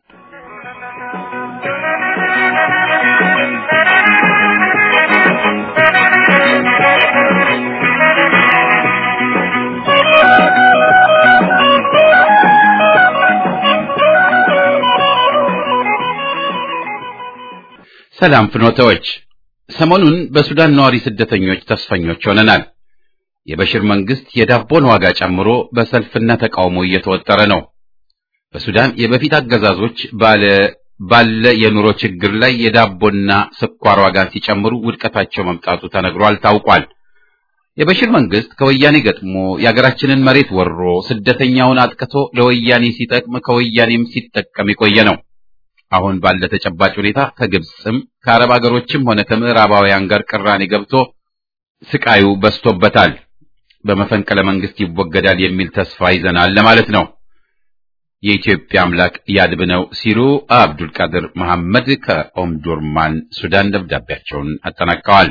ሰላም ፍኖተዎች፣ ሰሞኑን በሱዳን ነዋሪ ስደተኞች ተስፈኞች ሆነናል። የበሽር መንግስት የዳቦን ዋጋ ጨምሮ በሰልፍና ተቃውሞ እየተወጠረ ነው። በሱዳን የበፊት አገዛዞች ባለ ባለ የኑሮ ችግር ላይ የዳቦና ስኳር ዋጋን ሲጨምሩ ውድቀታቸው መምጣቱ ተነግሯል፣ ታውቋል። የበሽር መንግስት ከወያኔ ገጥሞ የአገራችንን መሬት ወሮ ስደተኛውን አጥቅቶ ለወያኔ ሲጠቅም ከወያኔም ሲጠቀም የቆየ ነው። አሁን ባለ ተጨባጭ ሁኔታ ከግብፅም ከአረብ አገሮችም ሆነ ከምዕራባውያን ጋር ቅራኔ ገብቶ ስቃዩ በዝቶበታል። በመፈንቅለ መንግስት ይወገዳል የሚል ተስፋ ይዘናል ለማለት ነው። የኢትዮጵያ አምላክ ያድብነው ሲሉ አብዱል ቃድር መሐመድ ከኦምዱርማን ሱዳን ደብዳቤያቸውን አጠናቀዋል።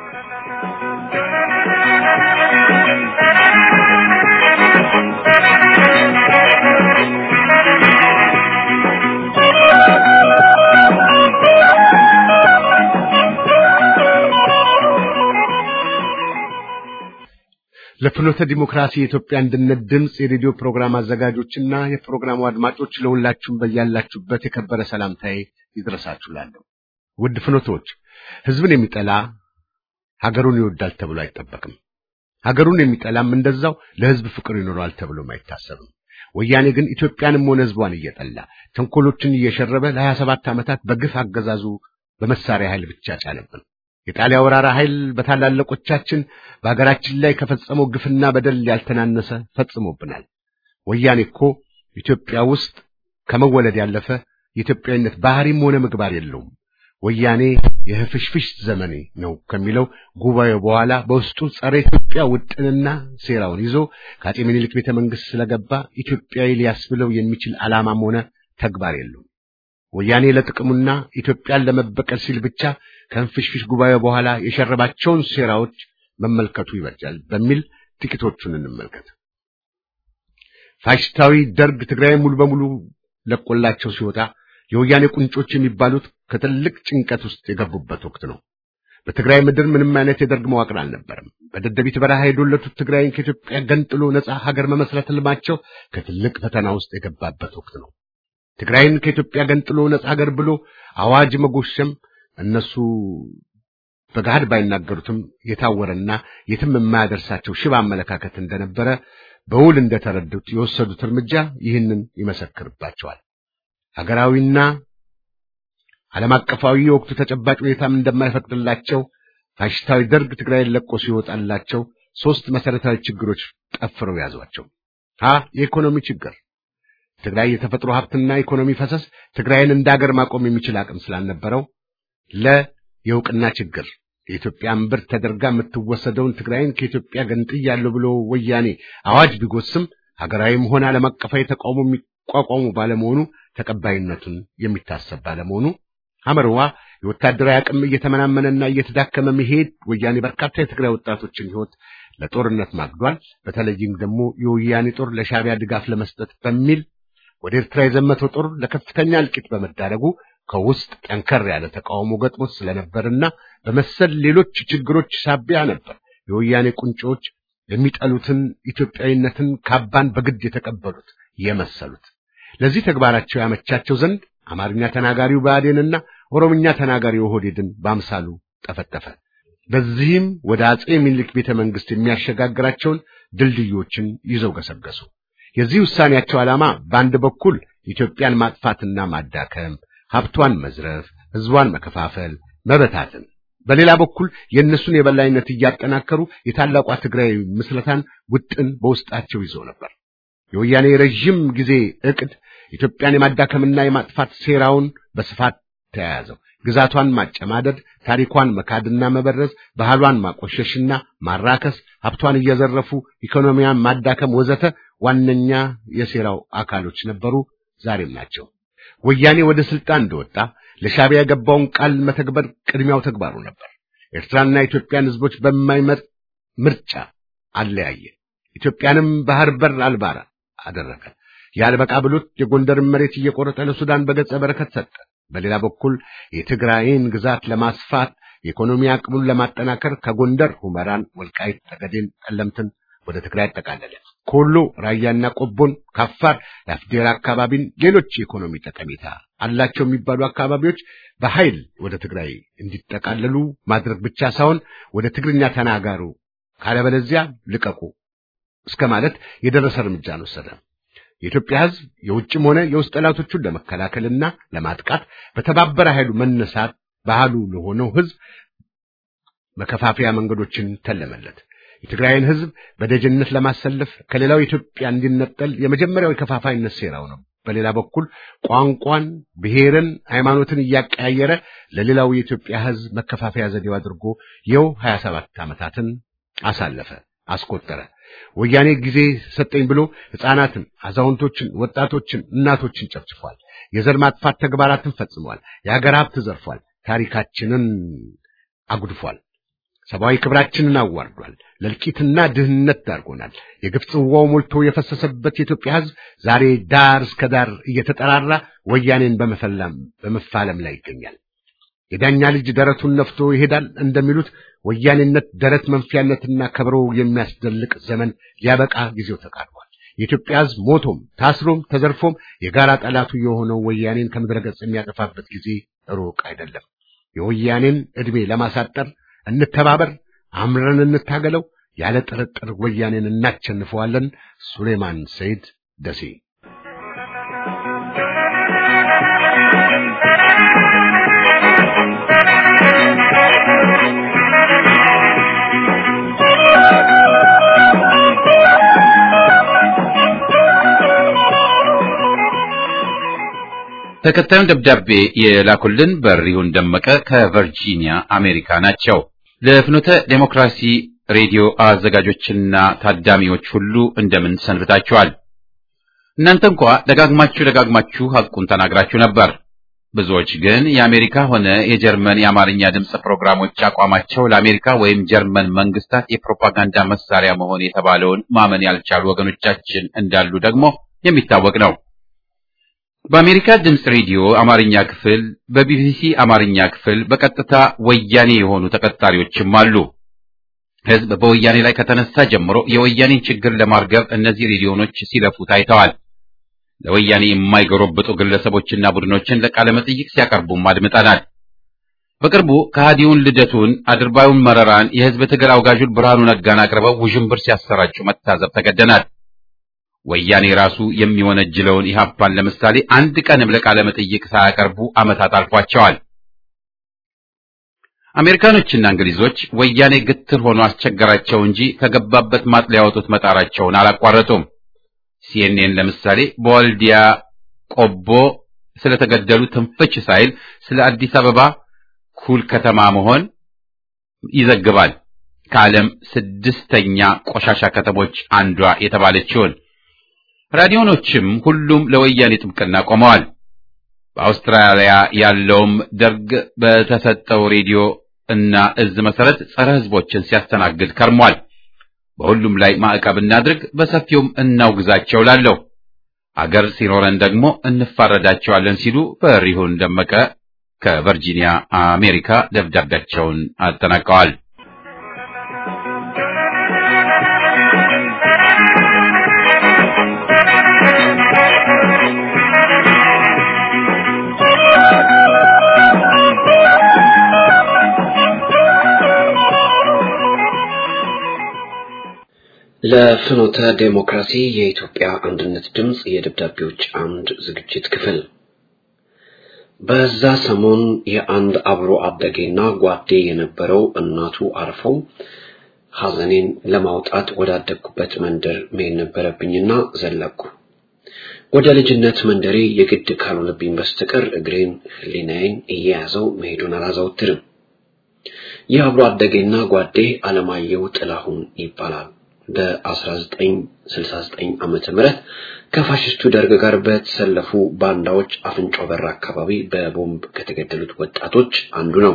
ለፍኖተ ዲሞክራሲ የኢትዮጵያ አንድነት ድምፅ የሬዲዮ ፕሮግራም አዘጋጆችና የፕሮግራሙ አድማጮች ለሁላችሁም በያላችሁበት የከበረ ሰላምታዬ ይድረሳችሁ እላለሁ። ውድ ፍኖቶች፣ ህዝብን የሚጠላ ሀገሩን ይወዳል ተብሎ አይጠበቅም። ሀገሩን የሚጠላም እንደዛው ለህዝብ ፍቅር ይኖረዋል ተብሎም አይታሰብም። ወያኔ ግን ኢትዮጵያንም ሆነ ሕዝቧን እየጠላ ተንኮሎችን እየሸረበ ለሀያ ሰባት ዓመታት በግፍ አገዛዙ በመሳሪያ ኃይል ብቻ ጫነብን። የጣሊያ ወራራ ኃይል በታላላቆቻችን በሀገራችን ላይ ከፈጸመው ግፍና በደል ያልተናነሰ ፈጽሞብናል። ወያኔ እኮ ኢትዮጵያ ውስጥ ከመወለድ ያለፈ የኢትዮጵያዊነት ባህሪም ሆነ ምግባር የለውም። ወያኔ የህፍሽፍሽ ዘመኔ ነው ከሚለው ጉባኤው በኋላ በውስጡ ጸረ ኢትዮጵያ ውጥንና ሴራውን ይዞ ከአጼ ምኒልክ ቤተ መንግስት ስለገባ ኢትዮጵያዊ ሊያስብለው የሚችል ዓላማም ሆነ ተግባር የለውም። ወያኔ ለጥቅሙና ኢትዮጵያን ለመበቀል ሲል ብቻ ከህፍሽፍሽ ጉባኤው በኋላ የሸረባቸውን ሴራዎች መመልከቱ ይበጃል በሚል ጥቂቶቹን እንመልከት። ፋሽስታዊ ደርግ ትግራይን ሙሉ በሙሉ ለቆላቸው ሲወጣ የወያኔ ቁንጮች የሚባሉት ከትልቅ ጭንቀት ውስጥ የገቡበት ወቅት ነው። በትግራይ ምድር ምንም አይነት የደርግ መዋቅር አልነበረም። በደደቢት በረሃ የዶለቱት ትግራይን ከኢትዮጵያ ገንጥሎ ነጻ ሀገር መመስረት ህልማቸው ከትልቅ ፈተና ውስጥ የገባበት ወቅት ነው። ትግራይን ከኢትዮጵያ ገንጥሎ ነጻ ሀገር ብሎ አዋጅ መጎሸም እነሱ በገሃድ ባይናገሩትም የታወረና የትም የማያደርሳቸው ሽባ አመለካከት እንደነበረ በውል እንደተረዱት የወሰዱት እርምጃ ይህንን ይመሰክርባቸዋል። ሀገራዊና ዓለም አቀፋዊ የወቅቱ ተጨባጭ ሁኔታም እንደማይፈቅድላቸው ፋሽስታዊ ደርግ ትግራይን ለቆ ሲወጣላቸው ሶስት መሰረታዊ ችግሮች ጠፍረው ያዟቸው። ሀ የኢኮኖሚ ችግር። ትግራይ የተፈጥሮ ሀብትና ኢኮኖሚ ፈሰስ ትግራይን እንደ ሀገር ማቆም የሚችል አቅም ስላልነበረው። ለ የእውቅና ችግር። የኢትዮጵያ እምብርት ተደርጋ የምትወሰደውን ትግራይን ከኢትዮጵያ ገንጥያለሁ ብሎ ወያኔ አዋጅ ቢጎስም ሀገራዊም ሆነ ዓለም አቀፋዊ ተቃውሞ የሚቋቋሙ ባለመሆኑ ተቀባይነቱን የሚታሰብ ባለመሆኑ ሐመርዋ የወታደራዊ አቅም እየተመናመነና እየተዳከመ መሄድ ወያኔ በርካታ የትግራይ ወጣቶችን ሕይወት ለጦርነት ማግዷል። በተለይም ደግሞ የወያኔ ጦር ለሻዕቢያ ድጋፍ ለመስጠት በሚል ወደ ኤርትራ የዘመተው ጦር ለከፍተኛ እልቂት በመዳረጉ ከውስጥ ጠንከር ያለ ተቃውሞ ገጥሞት ስለነበርና በመሰል ሌሎች ችግሮች ሳቢያ ነበር የወያኔ ቁንጮች የሚጠሉትን ኢትዮጵያዊነትን ካባን በግድ የተቀበሉት የመሰሉት። ለዚህ ተግባራቸው ያመቻቸው ዘንድ አማርኛ ተናጋሪው ብአዴንና ኦሮምኛ ተናጋሪው ኦህዴድን በአምሳሉ ጠፈጠፈ። በዚህም ወደ አጼ ምኒልክ ቤተ መንግስት የሚያሸጋግራቸውን ድልድዮችን ይዘው ገሰገሱ። የዚህ ውሳኔያቸው ዓላማ በአንድ በኩል ኢትዮጵያን ማጥፋትና ማዳከም፣ ሀብቷን መዝረፍ፣ ህዝቧን መከፋፈል፣ መበታትን፣ በሌላ በኩል የእነሱን የበላይነት እያጠናከሩ የታላቋ ትግራይ ምስረታን ውጥን በውስጣቸው ይዘው ነበር። የወያኔ ረዥም ጊዜ ዕቅድ ኢትዮጵያን የማዳከምና የማጥፋት ሴራውን በስፋት ተያያዘው። ግዛቷን ማጨማደድ፣ ታሪኳን መካድና መበረዝ፣ ባህሏን ማቆሸሽና ማራከስ፣ ሀብቷን እየዘረፉ ኢኮኖሚያን ማዳከም ወዘተ ዋነኛ የሴራው አካሎች ነበሩ፣ ዛሬም ናቸው። ወያኔ ወደ ስልጣን እንደወጣ ለሻዕቢያ የገባውን ቃል መተግበር ቅድሚያው ተግባሩ ነበር። ኤርትራና ኢትዮጵያን ህዝቦች በማይመጥ ምርጫ አለያየ። ኢትዮጵያንም ባህር በር አልባራ አደረገ። ያልበቃ ብሎት የጎንደርን መሬት እየቆረጠ ለሱዳን በገጸ በረከት ሰጠ። በሌላ በኩል የትግራይን ግዛት ለማስፋት የኢኮኖሚ አቅሙን ለማጠናከር ከጎንደር ሁመራን፣ ወልቃይት፣ ጠገዴን፣ ጠለምትን ወደ ትግራይ አጠቃለለ። ከወሎ ራያና ቆቦን፣ ከአፋር የአፍዴራ አካባቢን፣ ሌሎች የኢኮኖሚ ጠቀሜታ አላቸው የሚባሉ አካባቢዎች በኃይል ወደ ትግራይ እንዲጠቃለሉ ማድረግ ብቻ ሳይሆን ወደ ትግርኛ ተናጋሩ ካለበለዚያ ልቀቁ እስከ ማለት የደረሰ እርምጃን ወሰደ። የኢትዮጵያ ሕዝብ የውጭም ሆነ የውስጥ ጠላቶቹን ለመከላከልና ለማጥቃት በተባበረ ኃይሉ መነሳት ባህሉ ለሆነው ሕዝብ መከፋፈያ መንገዶችን ተለመለት። የትግራይን ሕዝብ በደጅነት ለማሰለፍ ከሌላው ኢትዮጵያ እንዲነጠል የመጀመሪያው የከፋፋይነት ሴራው ነው። በሌላ በኩል ቋንቋን፣ ብሔርን፣ ሃይማኖትን እያቀያየረ ለሌላው የኢትዮጵያ ሕዝብ መከፋፈያ ዘዴው አድርጎ ይኸው 27 ዓመታትን አሳለፈ፣ አስቆጠረ። ወያኔ ጊዜ ሰጠኝ ብሎ ሕፃናትን፣ አዛውንቶችን፣ ወጣቶችን፣ እናቶችን ጨፍጭፏል። የዘር ማጥፋት ተግባራትን ፈጽሟል። የሀገር ሀብት ዘርፏል። ታሪካችንን አጉድፏል። ሰብአዊ ክብራችንን አዋርዷል። ለእልቂትና ድህነት ዳርጎናል። የግፍ ጽዋው ሞልቶ የፈሰሰበት የኢትዮጵያ ሕዝብ ዛሬ ዳር እስከ ዳር እየተጠራራ ወያኔን በመፈላም በመፋለም ላይ ይገኛል። የዳኛ ልጅ ደረቱን ነፍቶ ይሄዳል እንደሚሉት ወያኔነት ደረት መንፊያነትና ከበሮ የሚያስደልቅ ዘመን ሊያበቃ ጊዜው ተቃርቧል። የኢትዮጵያ ሕዝብ ሞቶም ታስሮም ተዘርፎም የጋራ ጠላቱ የሆነው ወያኔን ከምድረ ገጽ የሚያጠፋበት ጊዜ ሩቅ አይደለም። የወያኔን ዕድሜ ለማሳጠር እንተባበር፣ አምረን እንታገለው። ያለ ጥርጥር ወያኔን እናቸንፈዋለን። ሱሌማን ሰይድ ደሴ ተከታዩን ደብዳቤ የላኩልን በሪሁን ደመቀ ከቨርጂኒያ አሜሪካ ናቸው። ለፍኖተ ዴሞክራሲ ሬዲዮ አዘጋጆችና ታዳሚዎች ሁሉ እንደምን ሰንብታችኋል? እናንተ እንኳ ደጋግማችሁ ደጋግማችሁ ሐቁን ተናግራችሁ ነበር። ብዙዎች ግን የአሜሪካ ሆነ የጀርመን የአማርኛ ድምፅ ፕሮግራሞች አቋማቸው ለአሜሪካ ወይም ጀርመን መንግስታት የፕሮፓጋንዳ መሳሪያ መሆን የተባለውን ማመን ያልቻሉ ወገኖቻችን እንዳሉ ደግሞ የሚታወቅ ነው። በአሜሪካ ድምፅ ሬዲዮ አማርኛ ክፍል፣ በቢቢሲ አማርኛ ክፍል በቀጥታ ወያኔ የሆኑ ተቀጣሪዎችም አሉ። ህዝብ በወያኔ ላይ ከተነሳ ጀምሮ የወያኔን ችግር ለማርገብ እነዚህ ሬዲዮኖች ሲለፉ ታይተዋል። ለወያኔ የማይጎረብጡ ግለሰቦችና ቡድኖችን ለቃለ መጠይቅ ሲያቀርቡም አድምጠናል። በቅርቡ ከሃዲውን ልደቱን፣ አድርባዩን መረራን፣ የህዝብ ትግል አውጋዡን ብርሃኑ ነጋን አቅርበው ውዥንብር ሲያሰራጩ መታዘብ ተገደናል። ወያኔ ራሱ የሚወነጅለውን ኢህአፓን ለምሳሌ አንድ ቀንም ለቃለ መጠይቅ ሳያቀርቡ ዓመታት አልፏቸዋል። አሜሪካኖችና እንግሊዞች ወያኔ ግትር ሆኖ አስቸገራቸው እንጂ ከገባበት ማጥ ሊያወጡት መጣራቸውን አላቋረጡም። ሲኤንኤን ለምሳሌ በወልዲያ ቆቦ ስለተገደሉ ትንፍች ሳይል ስለ አዲስ አበባ ኩል ከተማ መሆን ይዘግባል። ከዓለም ስድስተኛ ቆሻሻ ከተሞች አንዷ የተባለችውን ራዲዮኖችም ሁሉም ለወያኔ ጥብቅና ቆመዋል። በአውስትራሊያ ያለውም ደርግ በተሰጠው ሬዲዮ እና እዝ መሰረት ጸረ ህዝቦችን ሲያስተናግድ ከርሟል። በሁሉም ላይ ማዕቀብ እናድርግ፣ በሰፊውም እናውግዛቸው ላለው አገር ሲኖረን ደግሞ እንፋረዳቸዋለን ሲሉ በሪሁን ደመቀ ከቨርጂኒያ አሜሪካ ደብዳቤያቸውን አጠናቀዋል። ለፍኖተ ዴሞክራሲ የኢትዮጵያ አንድነት ድምፅ የደብዳቤዎች አምድ ዝግጅት ክፍል በዛ ሰሞን የአንድ አብሮ አደጌና ጓዴ የነበረው እናቱ አርፈው ሐዘኔን ለማውጣት ወዳደግኩበት መንደር መሄድ ነበረብኝና ዘለኩ። ወደ ልጅነት መንደሬ የግድ ካልሆነብኝ በስተቀር እግሬን ሕሊናዬን እየያዘው መሄዱን አላዘወትርም። ይህ አብሮ አደጌና ጓዴ አለማየሁ ጥላሁን ይባላል። በ1969 ዓመተ ምህረት ከፋሽስቱ ደርግ ጋር በተሰለፉ ባንዳዎች አፍንጮ በር አካባቢ በቦምብ ከተገደሉት ወጣቶች አንዱ ነው።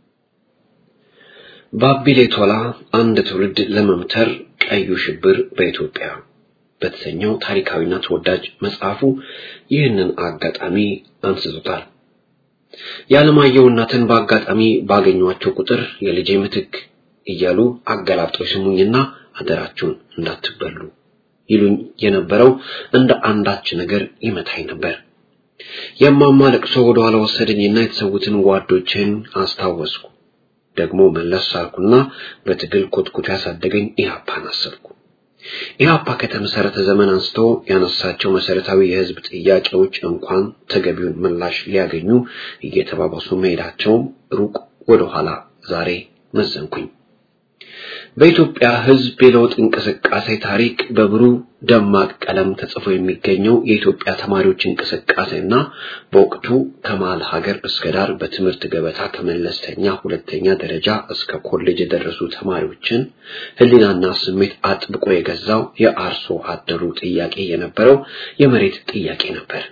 ባቢሌ ቶላ አንድ ትውልድ ለመምተር ቀዩ ሽብር በኢትዮጵያ በተሰኘው ታሪካዊና ተወዳጅ መጽሐፉ ይህንን አጋጣሚ አንስቶታል። የዓለማየሁ እናትን በአጋጣሚ ባገኟቸው ቁጥር የልጄ ምትክ እያሉ አገላብጠው ስሙኝና አደራችሁን እንዳትበሉ ይሉኝ የነበረው እንደ አንዳች ነገር ይመታኝ ነበር። የማማ ለቅሶ ወደ ኋላ ወሰደኝና የተሰዉትን ጓዶችን አስታወስኩ። ደግሞ መለስ ሳልኩና በትግል ኮትኩቶ ያሳደገኝ ኢህአፓን አሰብኩ። ኢህአፓ ከተመሰረተ ዘመን አንስቶ ያነሳቸው መሰረታዊ የህዝብ ጥያቄዎች እንኳን ተገቢውን ምላሽ ሊያገኙ እየተባባሱ መሄዳቸውም ሩቅ ወደኋላ ዛሬ መዘንኩኝ። በኢትዮጵያ ህዝብ የለውጥ እንቅስቃሴ ታሪክ በብሩህ ደማቅ ቀለም ተጽፎ የሚገኘው የኢትዮጵያ ተማሪዎች እንቅስቃሴና በወቅቱ ከመሃል ሀገር እስከ ዳር በትምህርት ገበታ ከመለስተኛ ሁለተኛ ደረጃ እስከ ኮሌጅ የደረሱ ተማሪዎችን ህሊናና ስሜት አጥብቆ የገዛው የአርሶ አደሩ ጥያቄ የነበረው የመሬት ጥያቄ ነበር።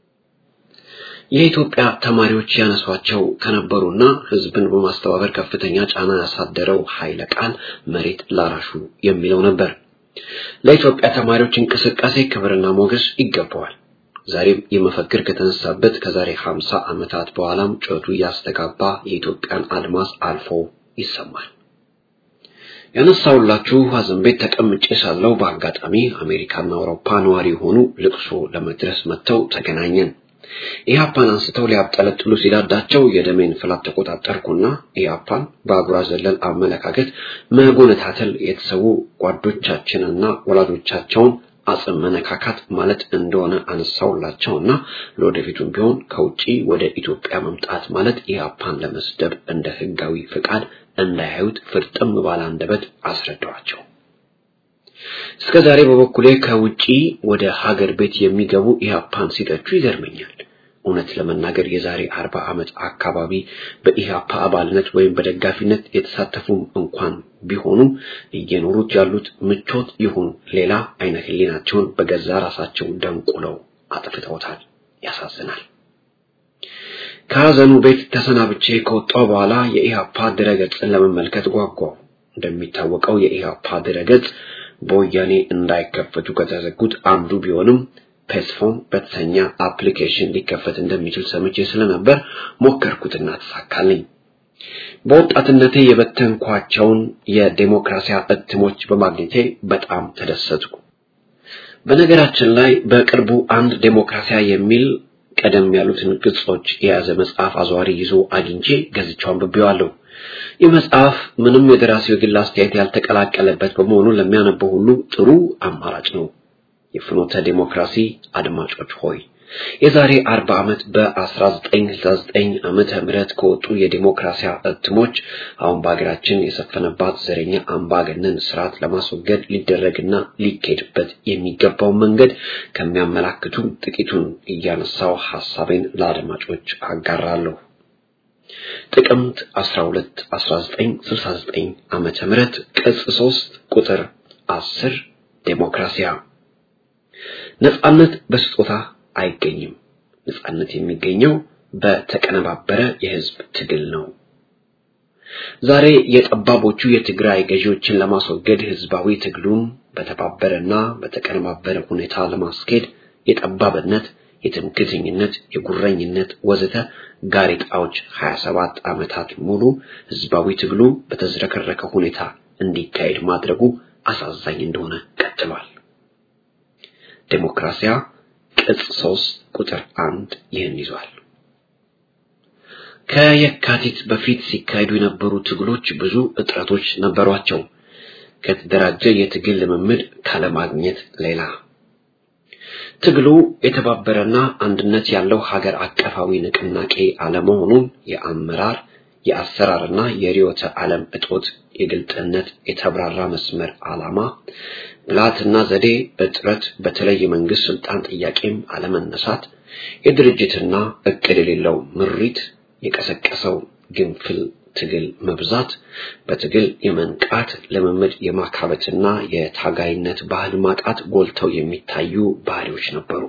የኢትዮጵያ ተማሪዎች ያነሷቸው ከነበሩና ህዝብን በማስተባበር ከፍተኛ ጫና ያሳደረው ኃይለ ቃል መሬት ላራሹ የሚለው ነበር። ለኢትዮጵያ ተማሪዎች እንቅስቃሴ ክብርና ሞገስ ይገባዋል። ዛሬም የመፈክር ከተነሳበት ከዛሬ 50 ዓመታት በኋላም ጩኸቱ እያስተጋባ የኢትዮጵያን አድማስ አልፎ ይሰማል። ያነሳውላችሁ ሐዘን ቤት ተቀምጬ ሳለው በአጋጣሚ አሜሪካና አውሮፓ ነዋሪ የሆኑ ልቅሶ ለመድረስ መጥተው ተገናኘን። ኢህአፓን አንስተው ሊያብጠለጥሉ ሲዳዳቸው የደሜን ፍላት ተቆጣጠርኩና ኢህአፓን በአጉራ ዘለል አመለካከት መጎነታተል የተሰዉ ጓዶቻችንና ወላጆቻቸውን አጽም መነካካት ማለት እንደሆነ አነሳውላቸውና ለወደፊቱም ቢሆን ከውጪ ወደ ኢትዮጵያ መምጣት ማለት ኢህአፓን ለመስደብ እንደ ህጋዊ ፍቃድ እንዳያዩት ፍርጥም ባለ አንደበት አስረዳዋቸው። እስከ ዛሬ በበኩሌ ከውጪ ወደ ሀገር ቤት የሚገቡ ኢህአፓን ሲተቹ ይገርመኛል። እውነት ለመናገር የዛሬ አርባ ዓመት አካባቢ በኢህአፓ አባልነት ወይም በደጋፊነት የተሳተፉም እንኳን ቢሆኑ እየኖሩት ያሉት ምቾት ይሁን ሌላ አይነ ህሊናቸውን በገዛ ራሳቸው ደንቁለው አጥፍተውታል። ያሳዝናል። ከሀዘኑ ቤት ተሰናብቼ ከወጣው በኋላ የኢህአፓ ድረገጽን ለመመልከት ጓጓው። እንደሚታወቀው የኢህአፓ ድረገጽ በወያኔ እንዳይከፈቱ ከተዘጉት አንዱ ቢሆንም ፔስፎን በተሰኘ አፕሊኬሽን ሊከፈት እንደሚችል ሰምቼ ስለነበር ሞከርኩትና ተሳካልኝ። በወጣትነቴ የበተንኳቸውን የዴሞክራሲያ እትሞች በማግኘቴ በጣም ተደሰትኩ። በነገራችን ላይ በቅርቡ አንድ ዴሞክራሲያ የሚል ቀደም ያሉትን ገጾች የያዘ መጽሐፍ አዘዋሪ ይዞ አግኝቼ ገዝቼው አንብቤዋለሁ። ይህ መጽሐፍ ምንም የደራሲው የግል አስተያየት ያልተቀላቀለበት በመሆኑ ለሚያነበው ሁሉ ጥሩ አማራጭ ነው። የፍኖተ ዲሞክራሲ አድማጮች ሆይ የዛሬ 40 ዓመት በ1969 ዓመተ ምህረት ከወጡ የዲሞክራሲያ እትሞች አሁን በሀገራችን የሰፈነባት ዘረኛ አምባገነን ስርዓት ለማስወገድ ሊደረግና ሊካሄድበት የሚገባው መንገድ ከሚያመላክቱ ጥቂቱን እያነሳው ሐሳቤን ለአድማጮች አጋራለሁ። ጥቅምት 12 1969 ዓመተ ምህረት ቅጽ 3 ቁጥር 10 ዴሞክራሲያ ነጻነት በስጦታ አይገኝም። ነጻነት የሚገኘው በተቀነባበረ የህዝብ ትግል ነው። ዛሬ የጠባቦቹ የትግራይ ገዢዎችን ለማስወገድ ህዝባዊ ትግሉን በተባበረና በተቀነባበረ ሁኔታ ለማስኬድ የጠባብነት፣ የትምክህተኝነት፣ የጉረኝነት ወዘተ ጋሬጣዎች 27 ዓመታት ሙሉ ህዝባዊ ትግሉ በተዝረከረከ ሁኔታ እንዲካሄድ ማድረጉ አሳዛኝ እንደሆነ ቀጥሏል። ዴሞክራሲያ ቅጽ 3 ቁጥር 1 ይህን ይዟል። ከየካቲት በፊት ሲካሄዱ የነበሩ ትግሎች ብዙ እጥረቶች ነበሯቸው። ከተደራጀ የትግል ልምምድ ካለማግኘት ሌላ ትግሉ የተባበረና አንድነት ያለው ሀገር አቀፋዊ ንቅናቄ አለመሆኑን የአመራር የአሰራርና የርዕዮተ ዓለም እጦት፣ የግልጥነት የተብራራ መስመር ዓላማ፣ ብልሃትና ዘዴ እጥረት፣ በተለይ የመንግስት ስልጣን ጥያቄም አለመነሳት፣ የድርጅትና እቅድ የሌለው ምሪት፣ የቀሰቀሰው ግንፍል ትግል መብዛት፣ በትግል የመንቃት ልምምድ የማካበትና የታጋይነት ባህል ማጣት ጎልተው የሚታዩ ባህሪዎች ነበሩ።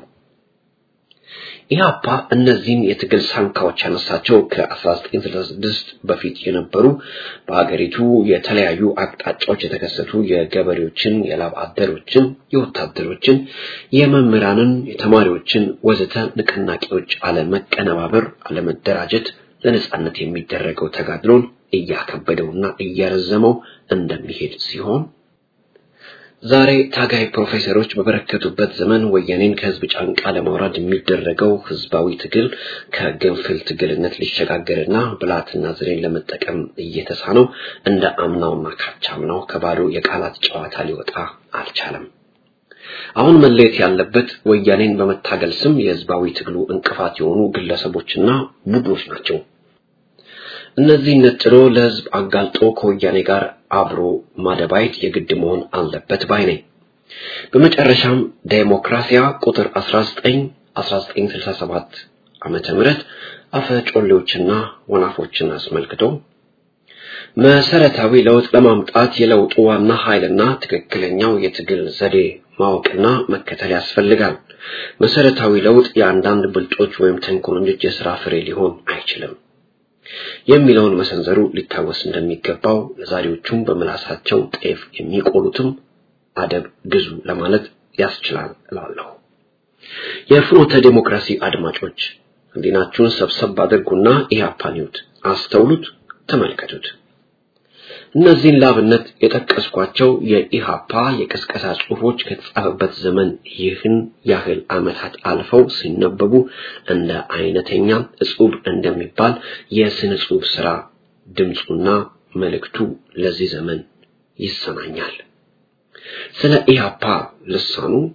ኢህአፓ እነዚህን የትግል ሳንካዎች ያነሳቸው ከ1966 በፊት የነበሩ በሀገሪቱ የተለያዩ አቅጣጫዎች የተከሰቱ የገበሬዎችን፣ የላብ አደሮችን፣ የወታደሮችን፣ የመምህራንን፣ የተማሪዎችን ወዘተ ንቅናቄዎች አለመቀነባበር፣ አለመደራጀት ለነጻነት የሚደረገው ተጋድሎን እያከበደውና እያረዘመው እንደሚሄድ ሲሆን ዛሬ ታጋይ ፕሮፌሰሮች በበረከቱበት ዘመን ወያኔን ከህዝብ ጫንቃ ለማውረድ የሚደረገው ህዝባዊ ትግል ከግንፍል ትግልነት ሊሸጋገርና ብልሃትና ዘዴን ለመጠቀም እየተሳነው እንደ አምናውና ካቻምናው ከባዶ የቃላት ጨዋታ ሊወጣ አልቻለም። አሁን መለየት ያለበት ወያኔን በመታገል ስም የህዝባዊ ትግሉ እንቅፋት የሆኑ ግለሰቦችና ቡድኖች ናቸው። እነዚህ ነጥሎ ለህዝብ አጋልጦ ከወያኔ ጋር አብሮ ማደባየት የግድ መሆን አለበት ባይ ነኝ። በመጨረሻም ዴሞክራሲያ ቁጥር 19 1967 ዓመተ ምህረት አፈ ጮሌዎችና ወናፎችን አስመልክቶ መሰረታዊ ለውጥ ለማምጣት የለውጡ ዋና ኃይልና ትክክለኛው የትግል ዘዴ ማወቅና መከተል ያስፈልጋል። መሰረታዊ ለውጥ የአንዳንድ ብልጦች ወይም ተንኮለኞች የሥራ ፍሬ ሊሆን አይችልም የሚለውን መሰንዘሩ ሊታወስ እንደሚገባው ለዛሬዎቹም በምላሳቸው ጤፍ የሚቆሉትም አደብ ግዙ ለማለት ያስችላል እላለሁ። የፍኖተ ዴሞክራሲ አድማጮች ህሊናችሁን ሰብሰብ አድርጉና ኢህአፓን ይዩት፣ አስተውሉት፣ ተመልከቱት። እነዚህን ላብነት የጠቀስኳቸው የኢሃፓ የቅስቀሳ ጽሑፎች ከተጻፈበት ዘመን ይህን ያህል ዓመታት አልፈው ሲነበቡ እንደ አይነተኛ እጹብ እንደሚባል የስነ ጽሑፍ ሥራ ድምፁና መልእክቱ ለዚህ ዘመን ይሰማኛል። ስለ ኢሃፓ ልሳኑ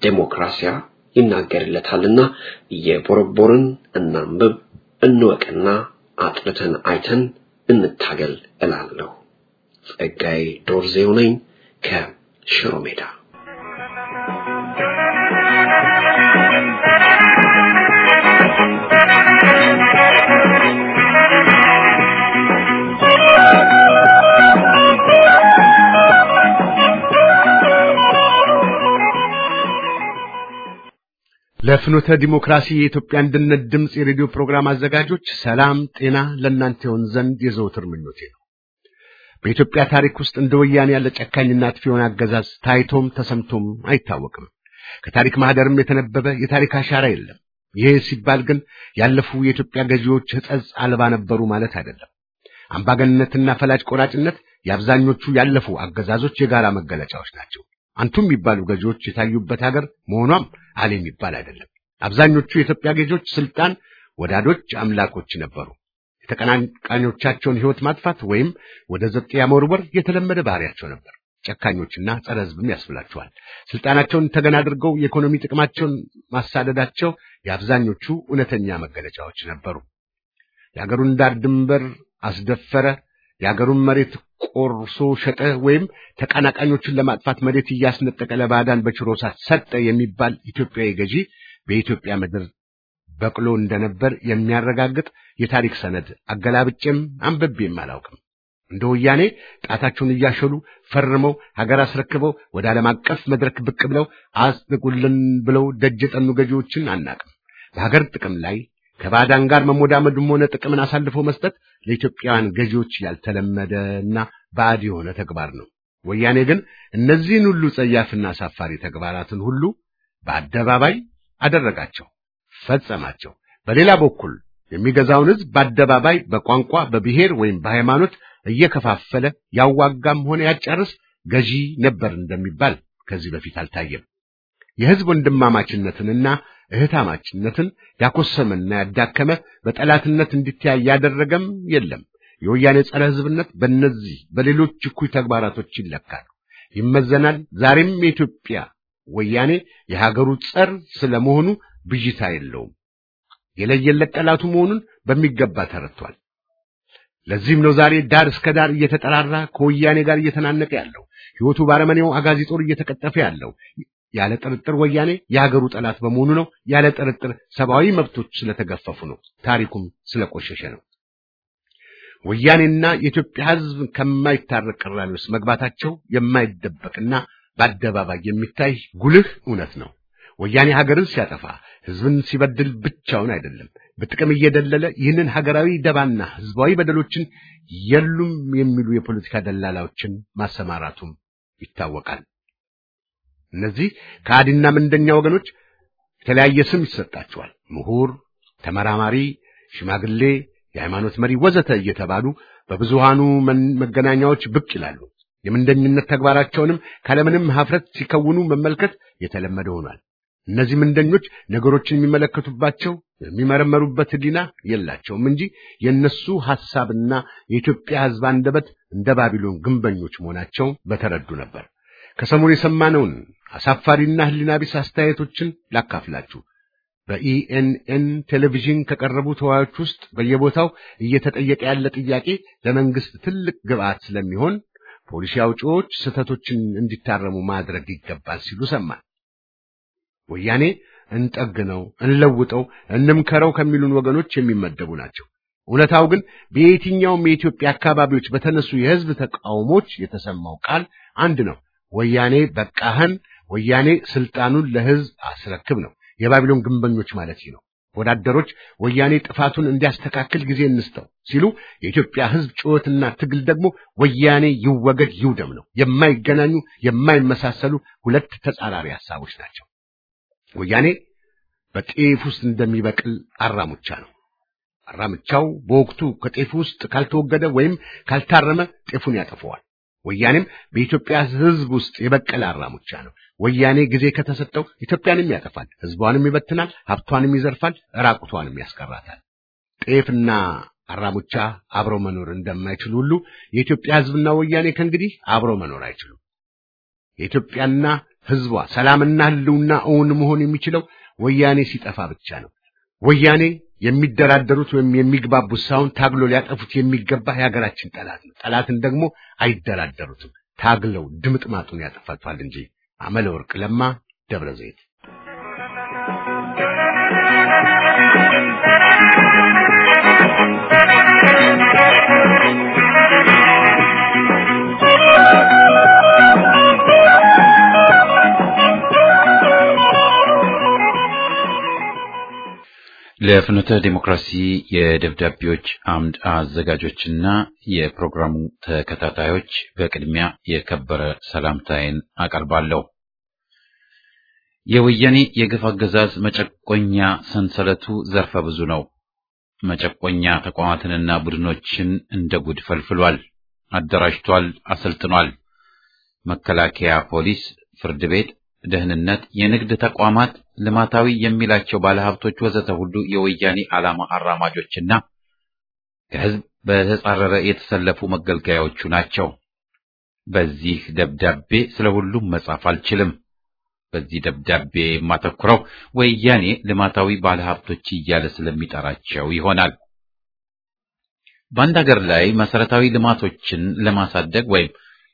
ዴሞክራሲያ ይናገርለታልና እየቦረቦርን እናንብብ፣ እንወቅና አጥንተን አይተን እንታገል እላለሁ። ጸጋዬ ዶርዜው ነኝ ከሽሮ ሜዳ። ለፍኖተ ዲሞክራሲ የኢትዮጵያ አንድነት ድምፅ የሬዲዮ ፕሮግራም አዘጋጆች ሰላም ጤና ለእናንተ ይሆን ዘንድ የዘውትር ምኞቴ ነው። በኢትዮጵያ ታሪክ ውስጥ እንደ ወያኔ ያለ ጨካኝና አጥፊ የሆነ አገዛዝ ታይቶም ተሰምቶም አይታወቅም። ከታሪክ ማህደርም የተነበበ የታሪክ አሻራ የለም። ይህ ሲባል ግን ያለፉ የኢትዮጵያ ገዢዎች ሕጸጽ አልባ ነበሩ ማለት አይደለም። አምባገነንነትና ፈላጭ ቆራጭነት የአብዛኞቹ ያለፉ አገዛዞች የጋራ መገለጫዎች ናቸው። አንቱ የሚባሉ ገዢዎች የታዩበት ሀገር መሆኗም አለ የሚባል አይደለም። አብዛኞቹ የኢትዮጵያ ገዢዎች ስልጣን ወዳዶች አምላኮች ነበሩ። የተቀናቃኞቻቸውን ሕይወት ማጥፋት ወይም ወደ ዘብጥያ መወርወር የተለመደ ባህሪያቸው ነበር። ጨካኞችና ጸረ ሕዝብም ያስብላቸዋል። ስልጣናቸውን ተገን አድርገው የኢኮኖሚ ጥቅማቸውን ማሳደዳቸው የአብዛኞቹ እውነተኛ መገለጫዎች ነበሩ። የአገሩን ዳር ድንበር አስደፈረ፣ የአገሩን መሬት ቆርሶ ሸጠ፣ ወይም ተቀናቃኞችን ለማጥፋት መሬት እያስነጠቀ ለባዕዳን በችሮታ ሰጠ የሚባል ኢትዮጵያዊ ገዢ በኢትዮጵያ ምድር በቅሎ እንደነበር የሚያረጋግጥ የታሪክ ሰነድ አገላብጬም አንብቤም አላውቅም። እንደ ወያኔ ጣታቸውን እያሸሉ ፈርመው ሀገር አስረክበው ወደ ዓለም አቀፍ መድረክ ብቅ ብለው አጽድቁልን ብለው ደጅ የጠኑ ገዢዎችን አናቅም። በሀገር ጥቅም ላይ ከባዕዳን ጋር መሞዳመድም ሆነ ጥቅምን አሳልፎ መስጠት ለኢትዮጵያውያን ገዢዎች ያልተለመደና ባዕድ የሆነ ተግባር ነው። ወያኔ ግን እነዚህን ሁሉ ጸያፍና አሳፋሪ ተግባራትን ሁሉ በአደባባይ አደረጋቸው፣ ፈጸማቸው። በሌላ በኩል የሚገዛውን ሕዝብ በአደባባይ በቋንቋ፣ በብሔር ወይም በሃይማኖት እየከፋፈለ ያዋጋም ሆነ ያጫርስ ገዢ ነበር እንደሚባል ከዚህ በፊት አልታየም። የሕዝብ ወንድማማችነትንና እህታማችነትን ያኮሰመና ያዳከመ በጠላትነት እንዲተያይ ያደረገም የለም። የወያኔ ጸረ ሕዝብነት በእነዚህ በሌሎች እኩይ ተግባራቶች ይለካል፣ ይመዘናል። ዛሬም የኢትዮጵያ ወያኔ የሀገሩ ጸር ስለመሆኑ ብዥታ የለውም። የለየለት ጠላቱ መሆኑን በሚገባ ተረድቷል። ለዚህም ነው ዛሬ ዳር እስከ ዳር እየተጠራራ ከወያኔ ጋር እየተናነቀ ያለው፣ ሕይወቱ ባረመኔው አጋዚ ጦር እየተቀጠፈ ያለው። ያለ ጥርጥር ወያኔ የሀገሩ ጠላት በመሆኑ ነው። ያለ ጥርጥር ሰብአዊ መብቶች ስለተገፈፉ ነው። ታሪኩም ስለቆሸሸ ነው። ወያኔና የኢትዮጵያ ሕዝብ ከማይታረቅ ቅራኔ ውስጥ መግባታቸው የማይደበቅና በአደባባይ የሚታይ ጉልህ እውነት ነው። ወያኔ ሀገርን ሲያጠፋ ሕዝብን ሲበድል ብቻውን አይደለም፣ በጥቅም እየደለለ ይህንን ሀገራዊ ደባና ሕዝባዊ በደሎችን የሉም የሚሉ የፖለቲካ ደላላዎችን ማሰማራቱም ይታወቃል። እነዚህ ከአዲና ምንደኛ ወገኖች የተለያየ ስም ይሰጣቸዋል። ምሁር፣ ተመራማሪ፣ ሽማግሌ፣ የሃይማኖት መሪ ወዘተ እየተባሉ በብዙሃኑ መገናኛዎች ብቅ ይላሉ። የምንደኝነት ተግባራቸውንም ካለምንም ሀፍረት ሲከውኑ መመልከት የተለመደ ሆኗል። እነዚህ ምንደኞች ነገሮችን የሚመለከቱባቸው የሚመረመሩበት ሕሊና የላቸውም እንጂ የእነሱ ሐሳብና የኢትዮጵያ ሕዝብ አንደበት እንደ ባቢሎን ግንበኞች መሆናቸው በተረዱ ነበር። ከሰሞኑ የሰማነውን አሳፋሪና ሕሊና ቢስ አስተያየቶችን ላካፍላችሁ። በኢኤንኤን ቴሌቪዥን ከቀረቡ ተወያዮች ውስጥ በየቦታው እየተጠየቀ ያለ ጥያቄ ለመንግስት ትልቅ ግብዓት ስለሚሆን ፖሊሲ አውጪዎች ስህተቶችን እንዲታረሙ ማድረግ ይገባል ሲሉ ሰማን። ወያኔ እንጠግነው፣ እንለውጠው፣ እንምከረው ከሚሉን ወገኖች የሚመደቡ ናቸው። እውነታው ግን በየትኛውም የኢትዮጵያ አካባቢዎች በተነሱ የሕዝብ ተቃውሞች የተሰማው ቃል አንድ ነው። ወያኔ በቃህን፣ ወያኔ ስልጣኑን ለሕዝብ አስረክብ ነው። የባቢሎን ግንበኞች ማለት ነው። ወዳደሮች ወያኔ ጥፋቱን እንዲያስተካክል ጊዜ እንስተው ሲሉ፣ የኢትዮጵያ ሕዝብ ጩኸትና ትግል ደግሞ ወያኔ ይወገድ ይውደም ነው። የማይገናኙ የማይመሳሰሉ ሁለት ተጻራሪ ሐሳቦች ናቸው። ወያኔ በጤፍ ውስጥ እንደሚበቅል አራሙቻ ነው። አራሙቻው በወቅቱ ከጤፍ ውስጥ ካልተወገደ ወይም ካልታረመ ጤፉን ያጠፈዋል። ወያኔም በኢትዮጵያ ሕዝብ ውስጥ የበቀለ አራሙቻ ነው። ወያኔ ጊዜ ከተሰጠው ኢትዮጵያንም ያጠፋል፣ ሕዝቧንም ይበትናል፣ ሀብቷንም ይዘርፋል፣ ራቁቷንም ያስቀራታል። ጤፍና አራሙቻ አብረው መኖር እንደማይችሉ ሁሉ የኢትዮጵያ ሕዝብና ወያኔ ከእንግዲህ አብረው መኖር አይችሉም። የኢትዮጵያና ህዝቧ ሰላምና ህልውና እውን መሆን የሚችለው ወያኔ ሲጠፋ ብቻ ነው። ወያኔ የሚደራደሩት ወይም የሚግባቡት ሳይሆን ታግሎ ሊያጠፉት የሚገባ የሀገራችን ጠላት ነው። ጠላትን ደግሞ አይደራደሩትም። ታግለው ድምጥማጡን ያጠፋቷል እንጂ። አመለ ወርቅ ለማ ደብረ ዘይት ለፍኖተ ዲሞክራሲ የደብዳቤዎች አምድ አዘጋጆችና የፕሮግራሙ ተከታታዮች በቅድሚያ የከበረ ሰላምታዬን አቀርባለሁ። የወያኔ የግፍ አገዛዝ መጨቆኛ ሰንሰለቱ ዘርፈ ብዙ ነው። መጨቆኛ ተቋማትንና ቡድኖችን እንደ ጉድ ፈልፍሏል፣ አደራጅቷል፣ አሰልጥኗል። መከላከያ፣ ፖሊስ፣ ፍርድ ቤት ደህንነት፣ የንግድ ተቋማት፣ ልማታዊ የሚላቸው ባለሀብቶች ወዘተ ሁሉ የወያኔ ዓላማ አራማጆችና ከህዝብ በተጻረረ የተሰለፉ መገልገያዎቹ ናቸው። በዚህ ደብዳቤ ስለ ሁሉም መጻፍ አልችልም። በዚህ ደብዳቤ የማተኩረው ወያኔ ልማታዊ ባለሀብቶች እያለ ስለሚጠራቸው ይሆናል። በአንድ ሀገር ላይ መሰረታዊ ልማቶችን ለማሳደግ ወይም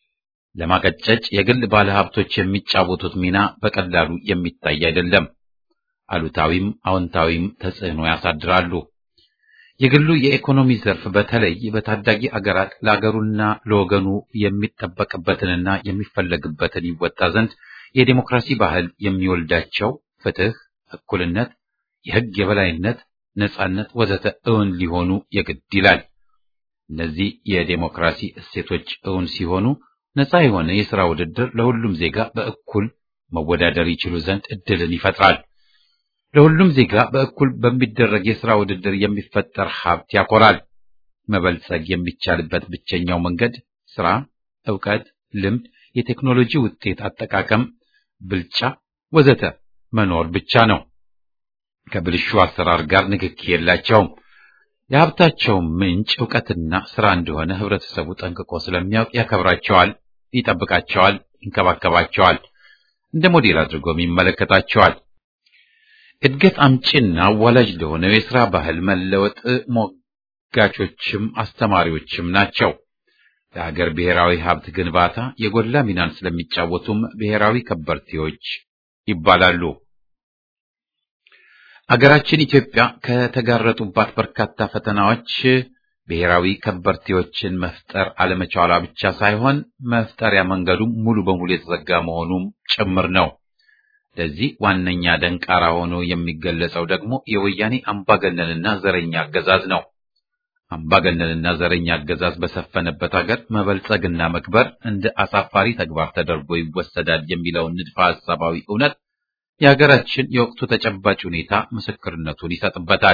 ለማቀጨጭ የግል ባለሀብቶች የሚጫወቱት ሚና በቀላሉ የሚታይ አይደለም። አሉታዊም አዎንታዊም ተጽዕኖ ያሳድራሉ። የግሉ የኢኮኖሚ ዘርፍ በተለይ በታዳጊ አገራት ለአገሩና ለወገኑ የሚጠበቅበትንና የሚፈለግበትን ይወጣ ዘንድ የዴሞክራሲ ባህል የሚወልዳቸው ፍትህ፣ እኩልነት፣ የህግ የበላይነት፣ ነጻነት ወዘተ እውን ሊሆኑ የግድ ይላል። እነዚህ የዴሞክራሲ እሴቶች እውን ሲሆኑ ነፃ የሆነ የሥራ ውድድር ለሁሉም ዜጋ በእኩል መወዳደር ይችሉ ዘንድ እድልን ይፈጥራል። ለሁሉም ዜጋ በእኩል በሚደረግ የሥራ ውድድር የሚፈጠር ሀብት ያኮራል። መበልጸግ የሚቻልበት ብቸኛው መንገድ ሥራ፣ ዕውቀት፣ ልምድ፣ የቴክኖሎጂ ውጤት አጠቃቀም፣ ብልጫ ወዘተ መኖር ብቻ ነው። ከብልሹ አሰራር ጋር ንክኪ የላቸውም። የሀብታቸው ምንጭ ዕውቀትና ሥራ እንደሆነ ህብረተሰቡ ጠንቅቆ ስለሚያውቅ ያከብራቸዋል፣ ይጠብቃቸዋል፣ ይንከባከባቸዋል፣ እንደ ሞዴል አድርጎም ይመለከታቸዋል። እድገት አምጪና አዋላጅ ለሆነው የሥራ ባህል መለወጥ ሞጋቾችም አስተማሪዎችም ናቸው። ለሀገር ብሔራዊ ሀብት ግንባታ የጎላ ሚናን ስለሚጫወቱም ብሔራዊ ከበርቴዎች ይባላሉ። አገራችን ኢትዮጵያ ከተጋረጡባት በርካታ ፈተናዎች ብሔራዊ ከበርቴዎችን መፍጠር አለመቻሏ ብቻ ሳይሆን መፍጠሪያ መንገዱም ሙሉ በሙሉ የተዘጋ መሆኑም ጭምር ነው። ለዚህ ዋነኛ ደንቃራ ሆኖ የሚገለጸው ደግሞ የወያኔ አምባገነንና ዘረኛ አገዛዝ ነው። አምባገነንና ዘረኛ አገዛዝ በሰፈነበት ሀገር መበልጸግና መክበር እንደ አሳፋሪ ተግባር ተደርጎ ይወሰዳል የሚለውን ንድፈ ሐሳባዊ እውነት የሀገራችን የወቅቱ ተጨባጭ ሁኔታ ምስክርነቱን ይሰጥበታል።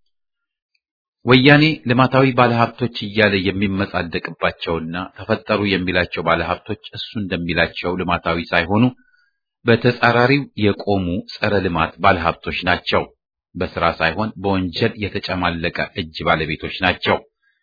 ወያኔ ልማታዊ ባለሀብቶች እያለ የሚመጻደቅባቸውና ተፈጠሩ የሚላቸው ባለሀብቶች እሱ እንደሚላቸው ልማታዊ ሳይሆኑ በተጻራሪው የቆሙ ጸረ ልማት ባለሀብቶች ናቸው። በስራ ሳይሆን በወንጀል የተጨማለቀ እጅ ባለቤቶች ናቸው።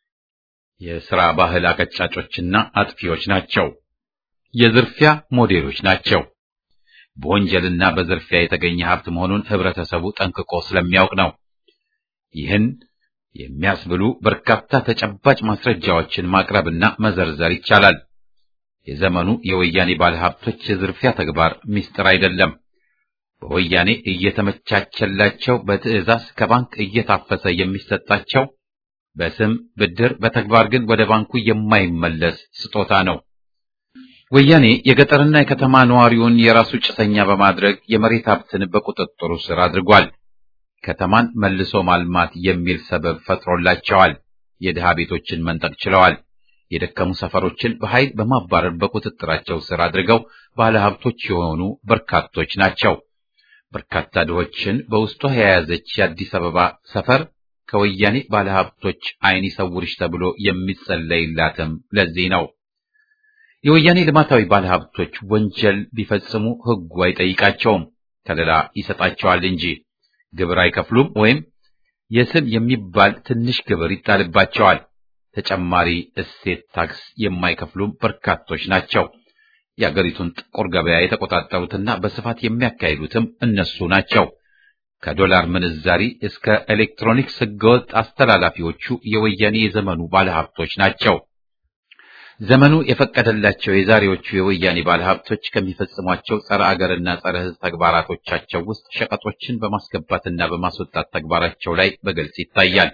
የስራ ባህል አቀጫጮችና አጥፊዎች ናቸው። የዝርፊያ ሞዴሎች ናቸው። በወንጀልና በዝርፊያ የተገኘ ሀብት መሆኑን ህብረተሰቡ ጠንቅቆ ስለሚያውቅ ነው። ይህን የሚያስብሉ በርካታ ተጨባጭ ማስረጃዎችን ማቅረብና መዘርዘር ይቻላል። የዘመኑ የወያኔ ባለሀብቶች የዝርፊያ ተግባር ምስጢር አይደለም። በወያኔ እየተመቻቸላቸው በትዕዛዝ ከባንክ እየታፈሰ የሚሰጣቸው በስም ብድር፣ በተግባር ግን ወደ ባንኩ የማይመለስ ስጦታ ነው። ወያኔ የገጠርና የከተማ ነዋሪውን የራሱ ጭሰኛ በማድረግ የመሬት ሀብትን በቁጥጥሩ ስር አድርጓል። ከተማን መልሶ ማልማት የሚል ሰበብ ፈጥሮላቸዋል። የድሃ ቤቶችን መንጠቅ ችለዋል። የደከሙ ሰፈሮችን በኃይል በማባረር በቁጥጥራቸው ስር አድርገው ባለሀብቶች የሆኑ በርካቶች ናቸው። በርካታ ድሆችን በውስጧ የያዘች የአዲስ አበባ ሰፈር ከወያኔ ባለሀብቶች ዓይን ይሰውርሽ ተብሎ የሚጸለይላትም ለዚህ ነው። የወያኔ ልማታዊ ባለሀብቶች ወንጀል ቢፈጽሙ ሕጉ አይጠይቃቸውም፣ ከለላ ይሰጣቸዋል እንጂ ግብር አይከፍሉም ወይም የስም የሚባል ትንሽ ግብር ይጣልባቸዋል። ተጨማሪ እሴት ታክስ የማይከፍሉም በርካቶች ናቸው። የአገሪቱን ጥቁር ገበያ የተቆጣጠሩትና በስፋት የሚያካሂዱትም እነሱ ናቸው። ከዶላር ምንዛሪ እስከ ኤሌክትሮኒክስ ህገወጥ አስተላላፊዎቹ የወያኔ የዘመኑ ባለሀብቶች ናቸው። ዘመኑ የፈቀደላቸው የዛሬዎቹ የወያኔ ባለሀብቶች ከሚፈጽሟቸው ጸረ አገርና ጸረ ሕዝብ ተግባራቶቻቸው ውስጥ ሸቀጦችን በማስገባትና በማስወጣት ተግባራቸው ላይ በግልጽ ይታያል።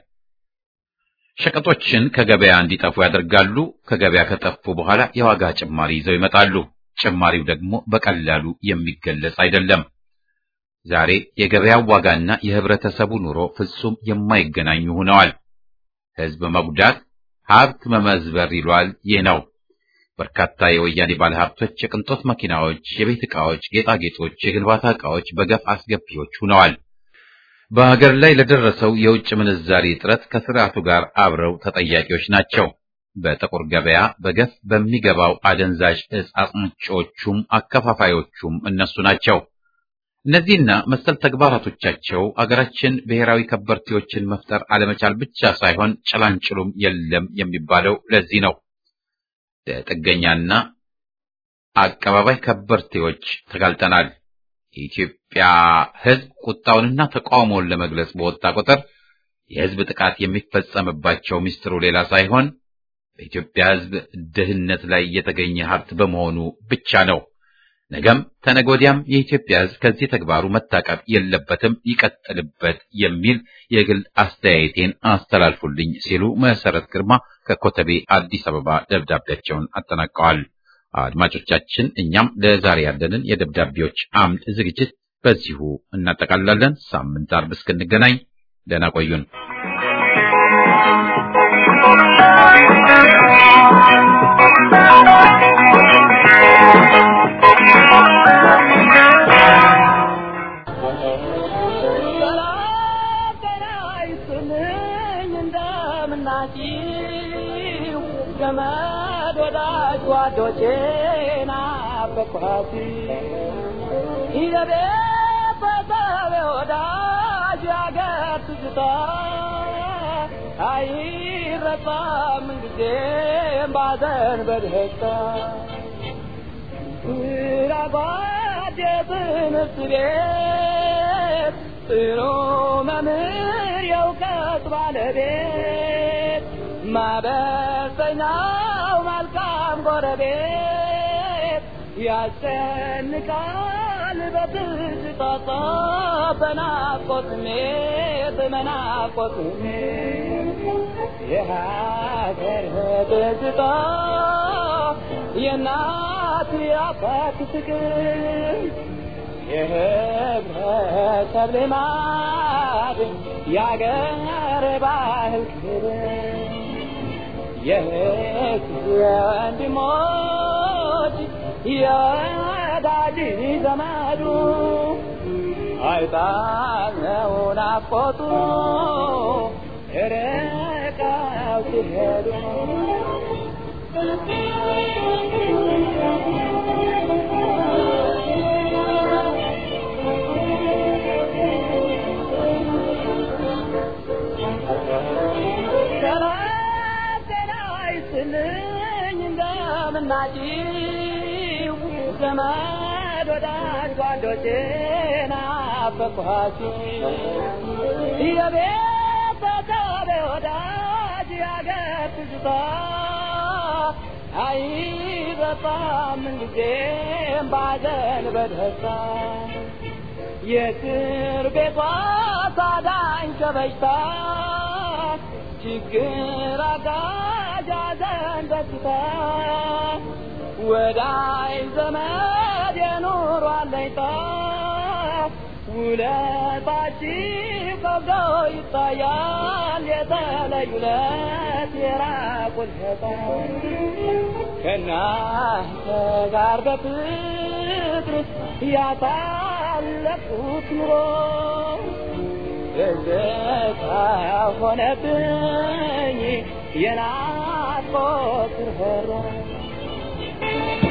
ሸቀጦችን ከገበያ እንዲጠፉ ያደርጋሉ። ከገበያ ከጠፉ በኋላ የዋጋ ጭማሪ ይዘው ይመጣሉ። ጭማሪው ደግሞ በቀላሉ የሚገለጽ አይደለም። ዛሬ የገበያው ዋጋና የህብረተሰቡ ኑሮ ፍጹም የማይገናኙ ሆነዋል። ህዝብ መጉዳት ሀብት መመዝበር ይሏል። ይህ ነው። በርካታ የወያኔ ባለሀብቶች የቅንጦት መኪናዎች፣ የቤት ዕቃዎች፣ ጌጣጌጦች፣ የግንባታ ዕቃዎች በገፍ አስገቢዎች ሆነዋል። በሀገር ላይ ለደረሰው የውጭ ምንዛሪ እጥረት ከስርዓቱ ጋር አብረው ተጠያቂዎች ናቸው። በጥቁር ገበያ በገፍ በሚገባው አደንዛዥ እጽ አጽንጮቹም አከፋፋዮቹም እነሱ ናቸው። እነዚህና መሰል ተግባራቶቻቸው አገራችን ብሔራዊ ከበርቴዎችን መፍጠር አለመቻል ብቻ ሳይሆን ጭላንጭሉም የለም የሚባለው ለዚህ ነው። ለጥገኛና አቀባባይ ከበርቴዎች ተጋልጠናል። የኢትዮጵያ ሕዝብ ቁጣውንና ተቃውሞውን ለመግለጽ በወጣ ቁጥር የሕዝብ ጥቃት የሚፈጸምባቸው ሚስጥሩ ሌላ ሳይሆን በኢትዮጵያ ሕዝብ ድህነት ላይ የተገኘ ሀብት በመሆኑ ብቻ ነው። ነገም ተነጎዲያም የኢትዮጵያ ሕዝብ ከዚህ ተግባሩ መታቀብ የለበትም፣ ይቀጥልበት የሚል የግል አስተያየቴን አስተላልፉልኝ ሲሉ መሰረት ግርማ ከኮተቤ አዲስ አበባ ደብዳቤያቸውን አጠናቀዋል። አድማጮቻችን፣ እኛም ለዛሬ ያለንን የደብዳቤዎች አምድ ዝግጅት በዚሁ እናጠቃልላለን። ሳምንት አርብ እስክንገናኝ ደህና ቆዩን። ዘመድ ወዳጅ ጓዶቼና በኳሲ ይዘቤት በሰቤ ወዳጅ ያገር ትዝታ አይረሳም ምንጊዜም ባዘን በደስታ ራጓድ የትምህርት ቤት ጥሩ መምህር የእውቀት ባለቤት ማበሰኛው መልካም ጎረቤት ያስጨንቃል በትዝታ በናፍቆት ስሜት በናፍቆት ስሜት የሀገር ትዝታ የእናት የአባት ፍቅር የህብረተሰብ ልማድ የአገር ባህል ክብር የህዝብ ወንድሞች የወዳጅ ዘመዱ አይጣለው ናፍቆቱ ርቀው ሲሄዱ ስልኝ እንደምናጭው ዘመድ ወዳጅ ጓዶቼ ናፈቅኋችሁ የቤተሰብ ወዳጅ ያገር ትዝታ አይረሳም ምንጊዜም ባዘን በደስታ የእስር ቤቷ ታዳኝ ከበሽታ ችግር አጋዥ ሐዘን ደስታ ወዳይ ዘመድ የኑሮ አለኝታ ውለታችሁ ከብዶ ይታያል የተለዩ ለት የራቁት ሸታ ከእናንተ ጋር በፍቅር ያሳለፉት ኑሮ ትዝታ ሆነብኝ የናፍቆት ርኅራኄ